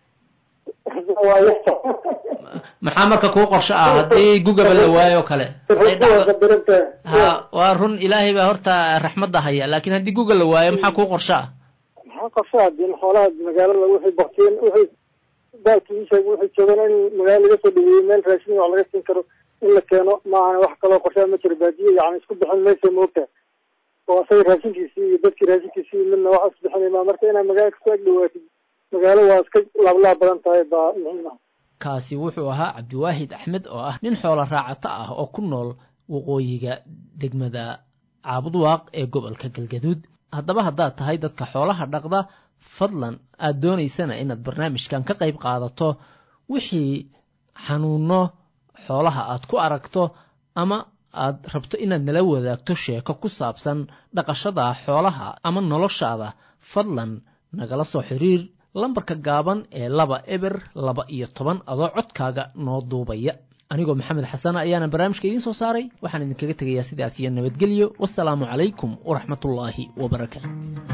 maxaa marka kuu qorsho ah haddii gugaba la waayo kale ha waa run ilaahay baa horta raxmadda haya laakiin haddii guga la waayo maxaa kuu qorsho ah maxaa qorsho hadii xoolaha magaalada wixii baktiin wixii baalkii isheeg wixii joogan in magaala laga soo dhaweeyo meel raashin wax laga siin karo in la keeno maahane wax kaloo qorshaa ma jiro baadiye yani isku bixin maysa moogta oo asaga raashinkiisii iyo dadkii raashinkiisii midna wax isbixinaymaa marka inaad magaala kasoo ag dhawaatid magaalo waa iska laablaab badan tahay baa muhiim ah kaasi wuxuu ahaa cabdiwaahid axmed oo ah nin xoolo raacato ah oo ku nool waqooyiga degmada caabudwaaq ee gobolka galgaduud haddaba haddaad tahay dadka xoolaha dhaqda fadlan aad doonaysana inaad barnaamijkan ka qayb qaadato wixii xanuuno xoolaha aad ku aragto ama aad rabto inaad nala wadaagto sheeko ku saabsan dhaqashada xoolaha ama noloshaada fadlan nagala soo xiriir lambarka gaaban ee laba eber laba iyo toban adoo codkaaga noo duubaya anigoo maxamed xasana ayaana barnaamijka idiin soo saaray waxaan idinkaga tegayaa sidaas iyo nabadgelyo wasalaamu calaykum waraxmatullaahi wabarakaatu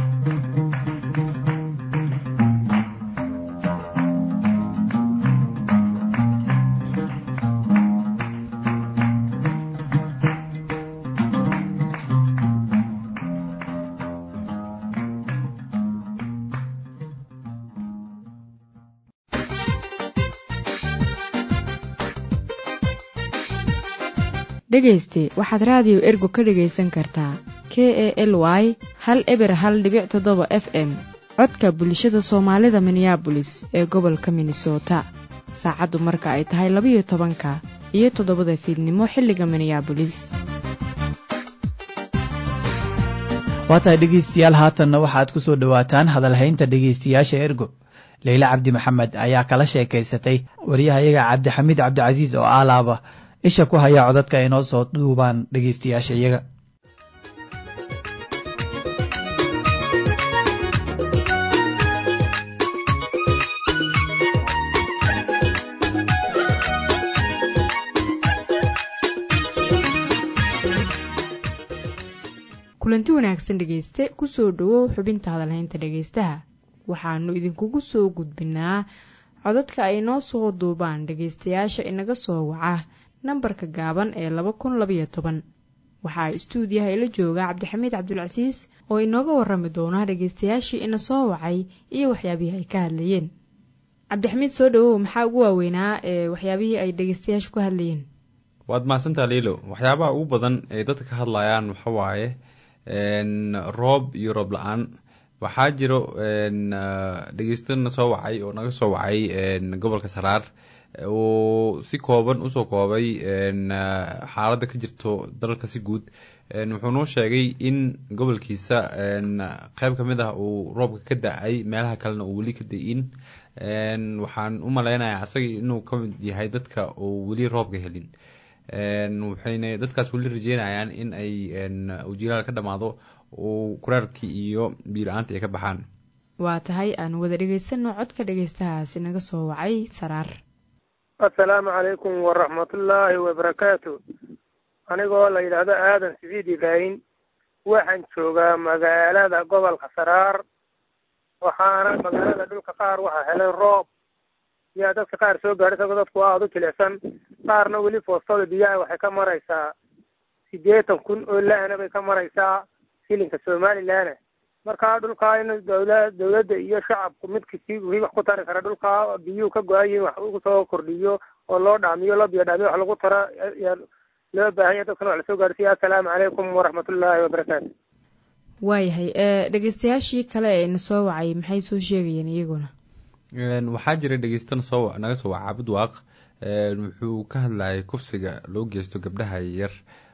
dhegayste waxaad raadiyo ergo ka dhegaysan kartaa k e l y hal eber hal dhibic toddoba f m codka bulshada soomaalida minneabolis ee gobolka minnesota saacaddu marka ay tahay labayo tobanka iyo toddobada fiidnimo xilliga minneabolis waa tahay dhegaystayaal haatanna waxaad ku soo dhowaataan hadalhaynta dhegaystayaasha ergo leyle cabdi maxamed ayaa kala sheekaysatay waryahayaga cabdixamiid cabdicasiis oo aalaaba isha ku hayaa codadka ay noo soo duubaan dhegaystayaasha iyaga kulanti wanaagsan dhegayste kusoo dhowow xubinta hadalhaynta dhegaystaha waxaanu idinkugu soo gudbinaa codadka ay noo soo duubaan dhegaystayaasha inaga soo waca nambarka gaaban ee laba kun labayo toban waxaa istuudiyaha ila jooga cabdixamiid cabdulcasiis oo inooga warami doona dhegaystayaashii ina soo wacay iyo waxyaabihii ay ka hadlayeen cabdixamiid soo dhawow maxaa ugu waaweynaa ee waxyaabihii ay dhegaystayaashu ka hadlayeen waad mahadsantaa liilo waxyaabaha ugu badan ee dadka ka hadlayaan waxa waaye roob iyo roob la-aan waxaa jiro dhegeystana soo wacay oo naga soo wacay gobolka saraar uu si kooban usoo koobay xaaladda ka jirto dalka si guud wuxuu noo sheegay in gobolkiisa qeyb ka mid ah uu roobka ka da-ay meelaha kalena uu weli ka da-in waxaan u maleynayaa asaga inuu ka mid yahay dadka uu weli roobka helin waxayna dadkaas weli rajeynayaan in ay ujilaal ka dhamaado uu kuraarkii iyo biila-aanta ay ka baxaan waa tahay aan wada dhegaysano codka dhegaystahaasi naga soo wacay saraar assalaamu calaykum waraxmatullaahi wabarakaatu anigoo la yidhaahdo aadan siciid ibraahin waxaan joogaa magaalada gobolka saraar waxaana magaalada dhulka qaar waxaa helay roob yaa dadka qaar soo gaadhay isagoo dadku aada u jilicsan qaarna weli foostada biyaha waxay ka maraysaa siddeetan kun oo lahna bay ka maraysaa shilinka somalilanna marka dhulkaa in dawla dawladda iyo shacabku midkasi wii wax ku tari kara dhulkaa biyuhu ka go-ayiin wax ugu soo kordhiyo oo loo dhaamiyo loo biyo dhaamiyo wax lagu tara yaa loo baahanya dadkana wax lasoo gaarsiiya assalaamu calaykum waraxmatullaahi wabarakaatu waayahay dhegaystayaashii kale ee ina soo wacay maxay soo sheegayeen iyaguna waxaa jira dhegeystana soo naga soo waca cabudwaaq wuxuu ka hadlayay kufsiga loo geysto gabdhaha yar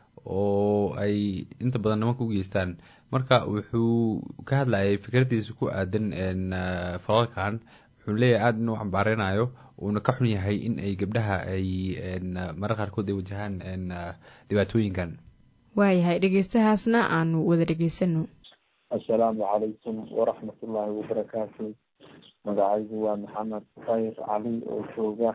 oo ay inta badan nimanka u geystaan marka wuxuu ka hadlayay fikradiisa ku aadan falalkan wuxuu leeyahay aada inuu cambaarenayo uuna ka xun yahay in ay gabdhaha ay marar qaarkood ay wajahaan dhibaatooyinkan waayahay dhegeystahaasna aanu wada dhegeysano assalaamu calaykum waraxmatullaahi wabarakaatu magacaygu waa maxamed khayr cali oo jooga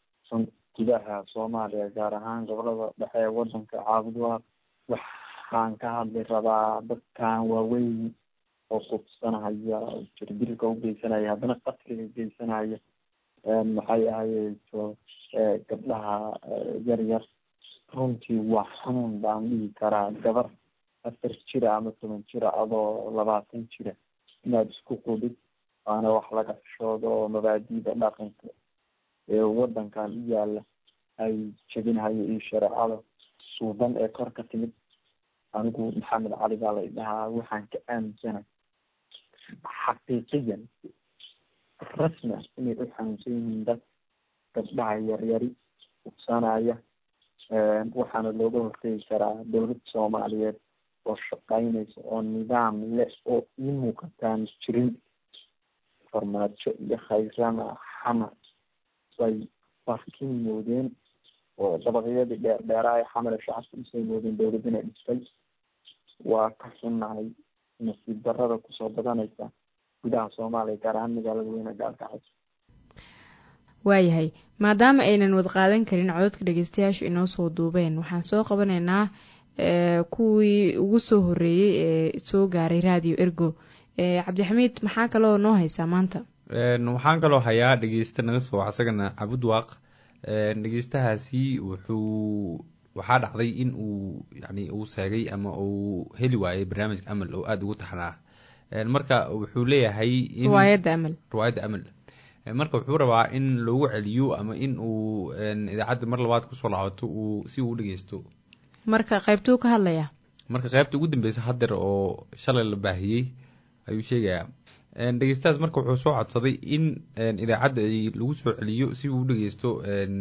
gudaha soomaaliya gaar ahaan gobolada dhexe ee wadanka caabudwaaq waxaan ka hadli rabaa dadkan waaweyn oo qubsanaya jirdilka u geysanaya haddana qatliga geysanaya maxay ahayto gabdhaha yar yar runtii waa xanuun baan dhihi karaa gabar afar jira ama toban jira adoo labaatan jira inaad isku qudid waana wax laga xishoodo oo mabaadiida dhaqanka ee wadankan u yaala ay jebinhayo iyo shareecada suuban ee kor ka timid anigu maxamed cali baa la idhahaa waxaan ka aaminsana xaqiiqiyan rasmi ah inay u xanuunsan yihiin dad gabdhaha yaryari ugsanaya waxaana looga hortegi karaa dowladda soomaaliyeed oo shaqeynaysa oo nidaam leh oo ii muuqataan jirin farmaajo iyo khayrana xamar bay barkin moodeen oo dabaqyadii dheer dheeraha xamar ee shacabka usay moodeen dowladina dhistay waa ka xunnahay nasiib darada kusoo badanaysa gudaha soomaaliya gaar ahaan magaalada weyne gaalkacay waayahay maadaama aynan wad qaadan karin codadka dhegeystayaashu inoo soo duubeen waxaan soo qabanaynaa kuwii ugu soo horeeyey ee soo gaaray radio ergo cabdixamiid maxaa kaloo noo haysaa maanta waxaan kaloo hayaa dhegeysta naga soo isagana cabudwaaq dhegeystahaasi wuxuu waxaa dhacday in uu yani uu seegay ama uu heli waayay barnaamijka amal oo aada ugu taxnaa marka wuxuu leeyahay riwaayadda amal riwaayadda amal marka wuxuu rabaa in loogu celiyo ama in uu idaacadda mar labaad kusoo laabato uu si uu udhegeysto marka qaybtuu ka hadlayaa marka qaybta ugu dambeysa hadeer oo shalay la baahiyey ayuu sheegayaa dhegeystahaas marka wuxuu soo codsaday in idaacadda ay lagu soo celiyo si uu udhegeysto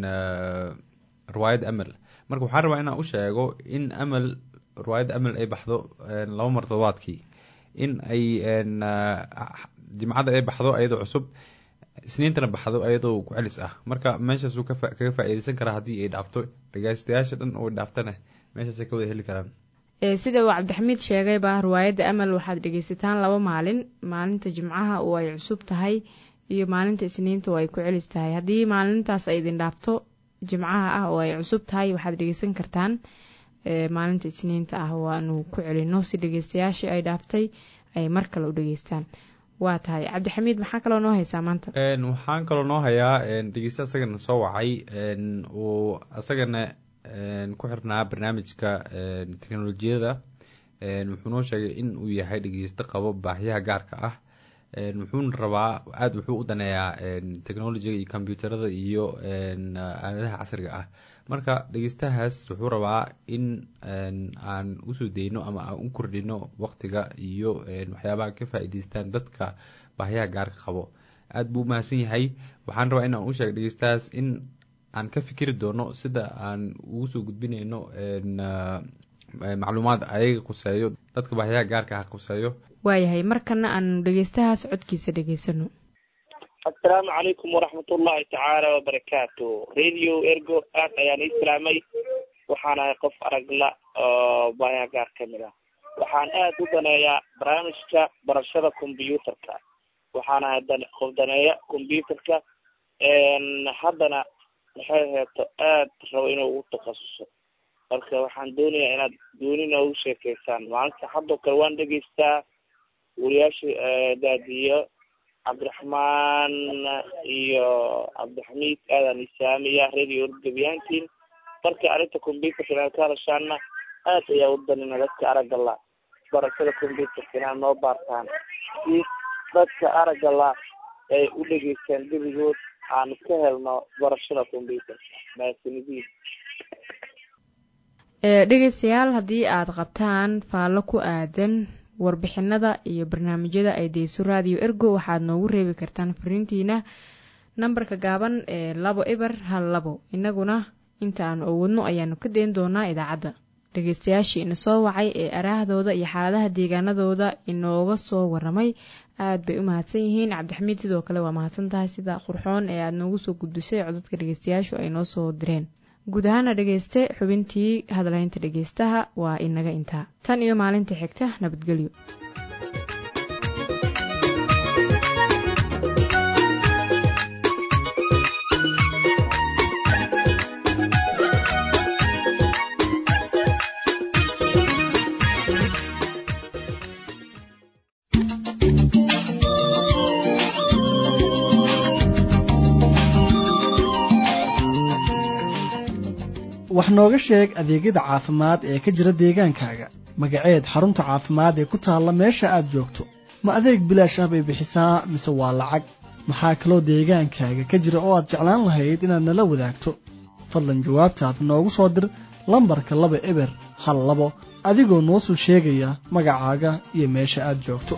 riwaayadda amal marka waxaan rabaa inaan u sheego in amal riwaayadda amal ay baxdo laba mar todobaadkii in ay jimcadda ay baxdo ayadoo cusub isniintana baxdo ayadoo ku-celis ah marka meeshaasuu kaga faa-iideysan karaa haddii ay dhaafto dhegeystayaasha dhan oo dhaaftana meeshaasay ka wada heli karaan sida uu cabdixamiid sheegayba riwaayadda amal waxaad dhegeysataan laba maalin maalinta jimcaha oo ay cusub tahay iyo maalinta isniinta oo ay ku celis tahay haddii maalintaas ay idin dhaafto jimcaha ah oo ay cusub tahay waxaad dhegeysan kartaan maalinta isniinta ah waanu ku celino si dhegeystayaashii ay dhaaftay ay mar kale u dhegeystaan waa tahay cabdixamiid maxaa kaloo noo haysaa maanta waxaan kaloo noo hayaa dhegeysta asagana soo wacay uu asagana ku xirnaa barnaamijka teknolojiyada wuxuu noo sheegay in uu yahay dhegeysto qabo baahiyaha gaarka ah wuxuuna rabaa aada wuxuu u daneeyaa technologiga iyo combyuuterada iyo aaladaha casriga ah marka dhegeystahaas wuxuu rabaa in aan usoo deyno ama aan u kordhino waqtiga iyo waxyaabaha ka faa-iideystaan dadka baahiyaha gaarka qabo aada buu umahadsan yahay waxaan rabaa in aan u sheega dhegeystahaas in aan ka fikiri doono sida aan ugu soo gudbinayno macluumaad ayaga quseeyo dadka baahiyaha gaarka ah quseeyo waayahay markana aanu dhegeystahaas codkiisa dhegeysano assalaamu calaykum waraxmat ullahi tacaala wabarakaatu radio ergo aad ayaan ii salaamay waxaan ahay qof aragla oo baahiyaha gaar ka mid ah waxaan aada u daneeyaa barnaamijka barashada combyuutarka waxaan ahay qof daneeya combyuutarka haddana maxay heeto aad rabo inuu ugu takhasuso marka waxaan doonayaa inaad doonina ugu sheekeysaan maalinta haddoo kale waan dhegeystaa wariyaasha daadiyo cabdiraxmaan iyo cabdixamiid aadaan isaamiya radio orgabiyaantiin marka arrinta combyuterka inaad ka hadashaana aad ayaa u danina dadka araggala barashada combyuterka inaad noo baartaan si dadka araggala ay u dhegeystaan gebigood aan ka helno barashada combyuterka mahadsanidin dhegeystayaal haddii aad qabtaan faallo ku aadan warbixinada iyo barnaamijyada ay deyso radio ergo waxaad noogu reebi kartaan fariintiina nambarka gaaban ee labo eber hal labo inaguna inta aan owadno ayaanu ka dayn doonaa idaacadda dhegeystayaashii ina soo wacay ee araahdooda iyo xaaladaha deegaanadooda inooga soo waramay aad bay u mahadsan yihiin cabdixamiid sidoo kale waa mahadsan tahay sida qurxoon ee aada noogu soo gudbisay codadka dhegeystayaashu ay noo soo direen guud ahaana dhegeyste xubintii hadlaynta dhegeystaha waa inaga intaa tan iyo maalinta xigta nabadgelyo wax nooga sheeg adeegyada caafimaad ee ka jira deegaankaaga magaceed xarunta caafimaad ee ku taalla meesha aad joogto ma adeeg bilaash ah bay bixisaa mise waa lacag maxaa kaloo deegaankaaga ka jira oo aad jeclaan lahayd inaad nala wadaagto fadlan jawaabtaad noogu soo dir lambarka laba eber hal labo adigoo noo soo sheegaya magacaaga iyo meesha aad joogto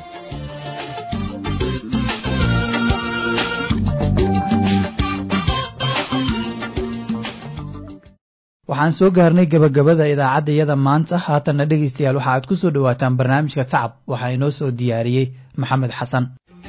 waxaan soo gaarnay gebagabada idaacadda iyada maanta haatanna dhegaystayaal waxa aad ku soo dhowaataan barnaamijka tacab waxaa inoo soo diyaariyey maxamed xasan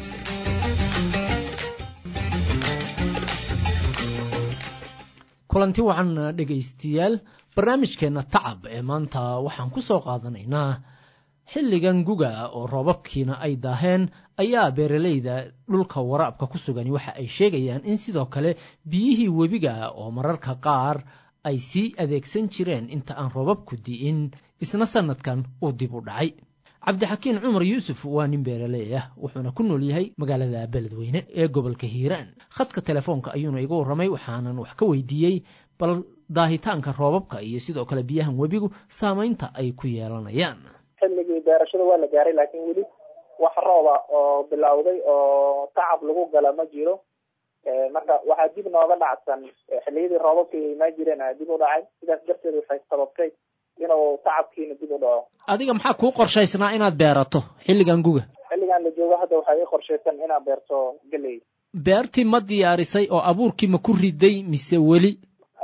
kulanti wacan dhegaystayaal barnaamijkeenna tacab ee maanta waxaan ku soo qaadanaynaa xilligan guga oo roobabkiina ay daaheen ayaa beeralayda dhulka waraabka ku sugani waxa ay sheegayaan in sidoo kale biyihii webiga oo mararka qaar ay sii adeegsan jireen inta aan roobabku di'in isna sannadkan uu dib u dhacay cabdixakiin cumar yuusuf waa nin beeraley ah wuxuuna ku nool yahay magaalada beledweyne ee gobolka hiiraan khadka telefoonka ayuuna iga warramay waxaanan wax ka weydiiyey bal daahitaanka roobabka iyo sidoo kale biyahan webigu saamaynta ay ku yeelanayaan xilligii beerashada waa la gaaray laakiin weli wax rooba oo bilowday oo tacab lagu gala ma jiro marka waxaa dib nooga dhacsan xilliyadii roobabka ay imaan jireen dib u dhacay sidaas darteed waxay sababtay inuu tacabkiina dib u dhaco adiga maxaa kuu qorshaysnaa inaad beerato xilligan guga xilligan la joogo hadda waxaa ii qorshaysan inaad beerto geley beertii ma diyaarisay oo abuurkii ma ku riday mise weli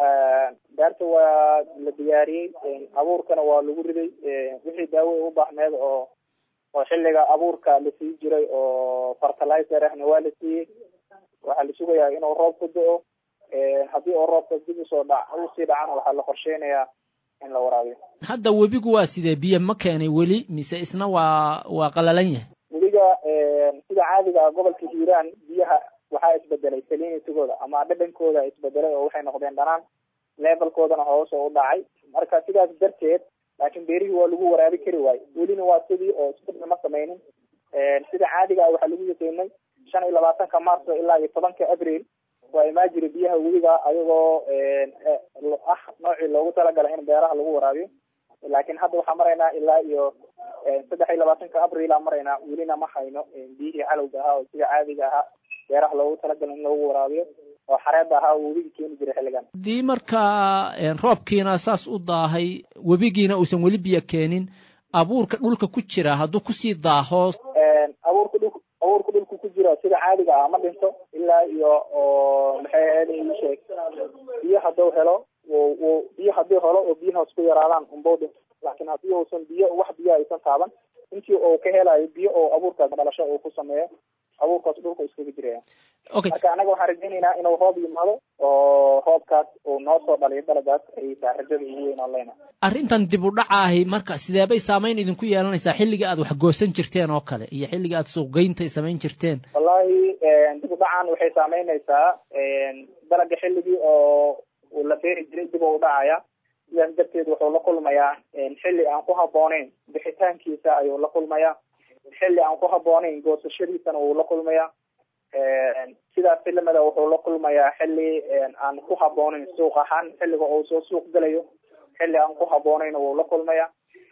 beerta waa la diyaariyey abuurkana waa lagu riday wixii daawo u baahneed oo oo xilliga abuurka la sii jiray oo fertilizer ahna waa la siiyey waxaa la sugayaa inuu roob ku do-o haddii oo roobka dib usoo dha usii dhacana waxaa la qorsheynayaa in la waraabiyo hadda webigu waa sidee biyo ma keenay weli mise isna waa waa qalalan yahay webiga sida caadiga ah gobolka hiiraan biyaha waxaa isbedelay salinitigooda ama dhadhankooda isbedelay oo waxay noqdeen dhanaan levelkoodana hoos oo u dhacay marka sidaas darteed laakiin beerihii waa lagu waraabi kari waayo welina waa sidii oo isbedel ma sameynin sida caadiga ah waxaa lagu yaqiinay shan iyo labaatanka marso ilaa iyo tobanka abril waa imaa jira biyaha webiga ayagoo ah noocii loogu talagalay in beeraha lagu waraabiyo laakiin hadda waxaa maraynaa ilaa iyo saddex iyo labaatanka abrilaan maraynaa welina ma hayno biyihii calowga ahaa oo sida caadiga ahaa beeraha loogu talagalay in lagu waraabiyo oo xareeda ahaa oo webiga keeni jiray xilligan haddii markaa roobkiina saas u daahay webigiina uusan weli biyo keenin abuurka dhulka ku jira hadduu kusii daaho abuurka dhul abuurka dhulka ku jira sida caadiga ah ma dhinto ilaa iyo oo maxay ahayd ii sheeg biyo hadduu helo w biyo hadduu helo oo biyahaas ku yaraadaan unbau dhinto laakiin haddii uusan biyo wax biyo aysan taaban intii uu ka helayo biyo oo abuurkaas dhalasho uu ku sameeyo abuurkaas dhulka iskaga jiraya marka anaga waxaan rajaynaynaa inuu roob yimaado oo roobkaas uu noo soo dhaliyo dalagaas ay tahay rajada ugu weyn oo leyna arrintan dib u dhacaahi marka sideebay saamayn idinku yeelanaysaa xilliga aad wax goosan jirteen oo kale iyo xilliga aad suuqgeynta samayn jirteen wallahi dib u dhacan waxay saameynaysaa dalaga xilligii oo uu la beeri jiray dib u dhacaya sidaas darteed wuxuu la kulmayaa xilli aan ku habbooneyn bixitaankiisa ayuu la kulmayaa xilli aan ku habbooneyn goosashadiisana wuu la kulmayaa sidaas filimada wuxuu la kulmayaa xilli aan ku habbooneyn suuq ahaan xilliga uu soo suuq gelayo xilli aan ku habbooneyn wuu la kulmayaa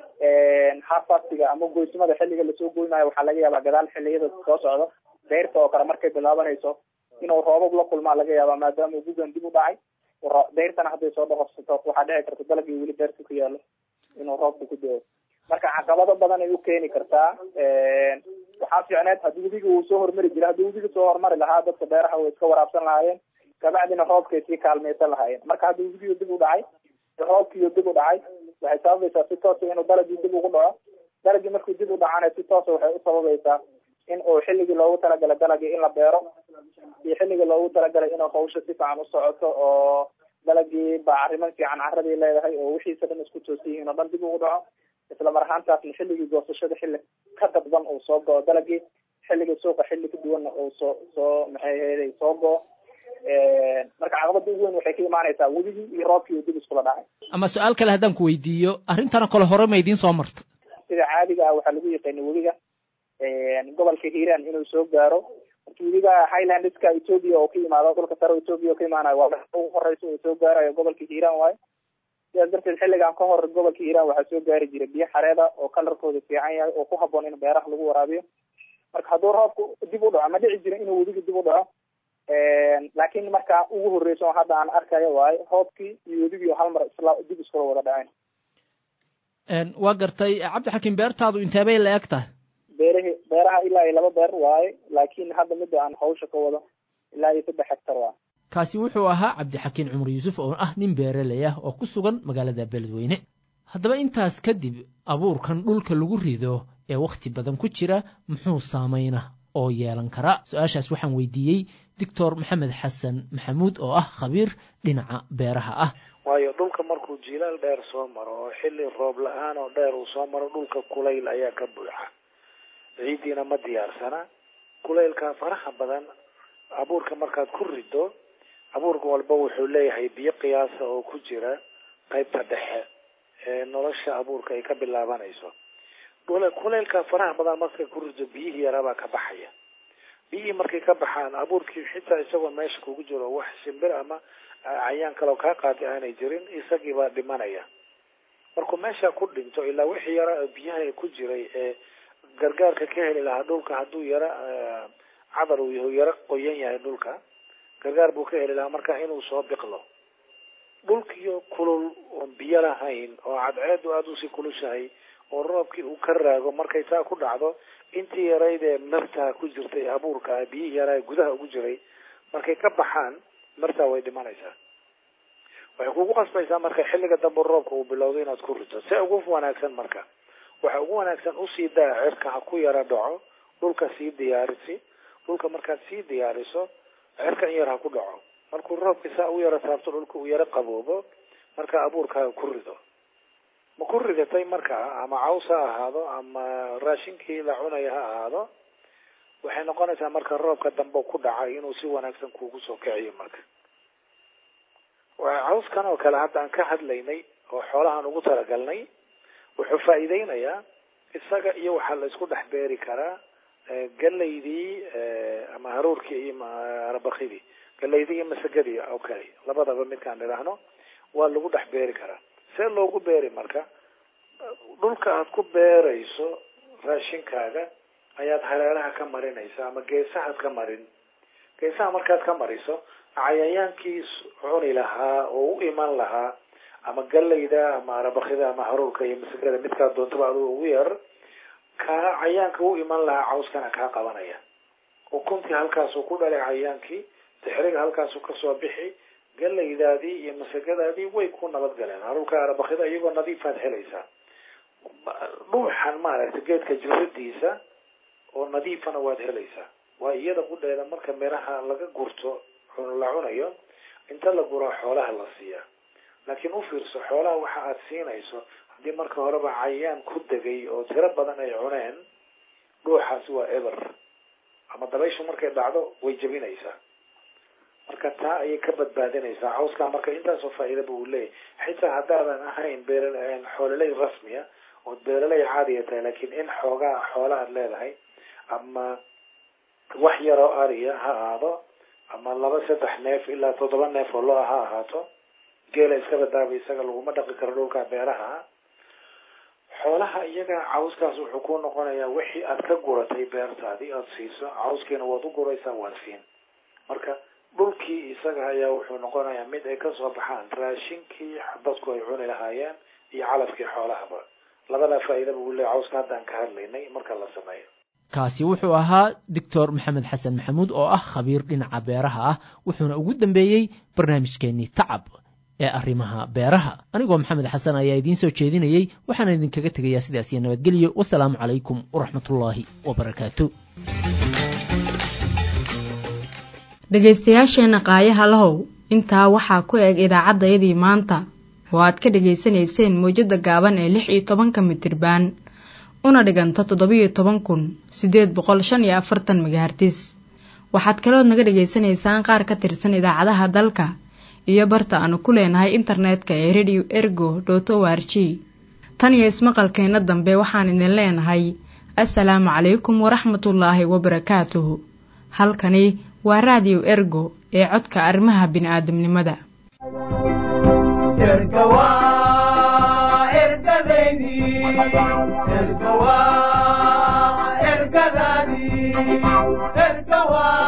harfastiga ama goysmada xilliga lasoo goynayo waxaa laga yaabaa gadaal xilliyada soo socda beerta oo kale markay bilaabanayso inuu roobab la kulmaa laga yaabaa maadaama gugan dib u dhacay beyrtana hadday soo dhaqorsato waxaa dhici karta dalagii weli beerta ku yaalo inuu roobka ku do-o marka caqabado badan ay u keeni kartaa waxaa fiicneed haddii webiga uu soo hormari jira haddii webiga soo hormari lahaa dadka beeraha way iska waraabsan lahaayeen kabacdina roobkay sii kaalmaysan lahaayeen marka haddii webigiiyo dib u dhacay roobkiiyo dib u dhacay waxay sababaysaa si toosa inuu dalagii dib ugu dhaco dalagii markuu dib u dhacana si toosa waxay u sababaysaa in uu xilligii loogu talagalay dalagii in la beero iyo xilligii loogu talagalay inuu hawsha si fiican u socoto oo dalagii bacriman fiican caradii leedahay oo wixiisa dhan isku toosan yihiin oo dhan dib ugu dhaco isla mar ahaantaasna xilligii goosashada xilli ka dadban uu soo go-o dalagii xilligii suuqa xilli ka duwanna uu soo soo maxay ahayd soo go-o marka caqabada ugu weyn waxay ka imaanaysaa webigii iyo roobkii uu dib iskula dhacay ama su-aal kale haddaan ku weydiiyo arrintana kale hore ma idiin soo marta sida caadiga ah waxaa lagu yaqaanay webiga gobolka hiiraan inuu soo gaaro marka webiga highlandska ethoopia oo ka yimaado dhulka sare ethoopia oo ka imaanayo waa ugu horeysa uu soo gaarayo gobolka hiiraan waayo sidaas darteed xilligan ka hor gobolka hiiraan waxaa soo gaari jiray biyo xareeda oo kalarkooda fiican yahay oo ku habboon in beeraha lagu waraabiyo marka hadduu roobku dib u dhaco ma dhici jira inuu webiga dib u dhaco laakiin markaa ugu horreyso hadda aan arkayo waayo roobkii iyo webigii hal mar isla dib iskula wada dhaceen waa gartay cabdixakiim beertaadu inteebay la eg tahay beerahi beeraha ilaa iyo laba beer waaye laakiin hadda midda aan hawsha ka wado ilaa iyo saddex hectar waa kaasi wuxuu ahaa cabdixakiin cumar yuusuf oo ah nin beeraley ah oo ku sugan magaalada beledweyne haddaba intaas kadib abuurkan dhulka lagu rido ee wakhti badan ku jira muxuu saamayna oo yeelan kara su-aashaas waxaan weydiiyey doctor maxamed xasan maxamuud oo ah khabiir dhinaca beeraha ah waayo dhulka markuu jilaal dheer soo maro oo xilli roob la-aan oo dheer uu soo maro dhulka kulayl ayaa ka buuxa ciiddiina ma diyaarsana kulaylka faraha badan abuurka markaad ku rido abuurka walba wuxuu leeyahay biyo qiyaasa oo ku jira qaybta dhexe ee nolosha abuurka ay ka bilaabanayso kulaylka faraha badan markay ku rido biyihii yaraabaa ka baxaya biyihii markay ka baxaan abuurkii xitaa isagoo meesha kugu jiro wax shimbir ama cayaan kaleo kaa qaatay aanay jirin isagiibaa dhimanaya markuu meesha ku dhinto ilaa wixii yara biyaha ku jiray ee gargaarka ka heli lahaa dhulka hadduu yara cadar uu yahu yaro qoyan yahay dhulka gargaar buu ka heli lahaa marka inuu soo biqlo dhulkiyo kulul oon biyo lahayn oo cadceedu aada usii kulushahay oo roobkii uu ka raago markay taa ku dhacdo intii yarayd ee martaa ku jirtay abuurka biyihii yaraa gudaha ugu jiray markay ka baxaan martaa way dhimanaysaa waxay kugu qasbaysaa marka xilliga dambe roobka uu bilowdo inaad ku rito se ugu wanaagsan marka waxa ugu wanaagsan usii daa cirka ha ku yara dhaco dhulka sii diyaarisi dhulka markaad sii diyaariso cirka in yar ha ku dhaco markuu roobka saa u yaro taabto dhulka uu yaro qaboobo marka abuurkaaga ku rido ma ku ridatay markaa ama caws ha ahaado ama raashinkii la cunaya ha ahaado waxay noqonaysaa marka roobka dambe ku dhacay inuu si wanaagsan kuugu soo kiciyo marka cawskan oo kale hadda aan ka hadlaynay oo xoolahaan ugu talagalnay wuxuu faa'iideynayaa isaga iyo waxaa la isku dhex beeri karaa galaydii ama haruurkii iyo arabakidii galaydii iyo masagadii oo kale labadaba midkaan idhaahno waa lagu dhex beeri karaa see loogu beeri marka dhulka aad ku beerayso raashinkaaga ayaad hareeraha ka marinaysa ama geesahaad ka marin geesaha markaad ka mariso cayayaankii cuni lahaa oo u iman lahaa ama galayda ama arabakida ama haruurka iyo masagada midkaad doontaba adigo ugu yar kaa cayaanka u iman lahaa cawskana kaa qabanaya ukuntii halkaasuu ku dhalay cayaankii dixriga halkaasuu kasoo bixi galaydaadii iyo masagadaadii way ku nabadgaleen haruurka arabakida iyagoo nadiifaad helaysaa dhuuxan maaragtay geedka jiradiisa oo nadiifana waad helaysaa waa iyada qudheeda marka miraha laga gurto la cunayo inta la guraa xoolaha la siiyaa laakiin u fiirso xoolaha waxa aad siinayso haddii marka horeba cayaan ku degay oo tiro badan ay cuneen dhuuxaasi waa eber ama dabayshu markay dhacdo way jebinaysaa marka taa ayay ka badbaadinaysaa cawskaa marka intaasoo faa'iidaba uu leeyahay xitaa haddaadan ahayn beer xoololey rasmiya ood beeraley caadiya tahay laakiin in xoogaa xoola aad leedahay ama wax yaroo ariya ha ahaado ama laba saddex neef ilaa toddoba neef oo lo ha ahaato geela iska badaaba isaga laguma dhaqi karo dhulka beeraha xoolaha iyaga cawskaas wuxuu ku noqonayaa wixii aad ka guratay beertaadii aada siiso cawskiina waad u guraysaa waad siin marka dhulkii isaga ayaa wuxuu noqonayaa mid ay kasoo baxaan raashinkii dadku ay cuni lahaayeen iyo calafkii xoolahaba labadaa faa'iidaba uu leeyahy cawska haddaan ka hadlaynay marka la sameeyo kaasi wuxuu ahaa doctor maxamed xasan maxamuud oo ah khabiir dhinaca beeraha ah wuxuuna ugu dambeeyey barnaamijkeennii tacab ee arrimaha beeraha anigoo maxamed xasan ayaa idiin soo jeedinayey waxaana idinkaga tegayaa sidaas iyo nabadgelyo wasalaamu calaykum waraxmatullaahi wabarakaatu dhegaystayaasheenna qaayaha lahow intaa waxaa ku eg idaacaddayadii maanta oo aad ka dhegaysanayseen mawjadda gaaban ee lix iyo tobanka mitirbaan una dhiganta toddobiyo toban kun siddeed boqol shan iyo afartan megahartis waxaad kalood naga dhegaysanaysaan qaar ka tirsan idaacadaha dalka iyo barta aanu ku leenahay internetka ee radio ergo dot o r g tan iyo ismaqalkeenna dambe waxaan idin leenahay assalaamu calaykum waraxmatullaahi wabarakaatuhu halkani waa raadiyo ergo ee codka arrimaha bini'aadamnimada ergadaydi ergadaadii ergawa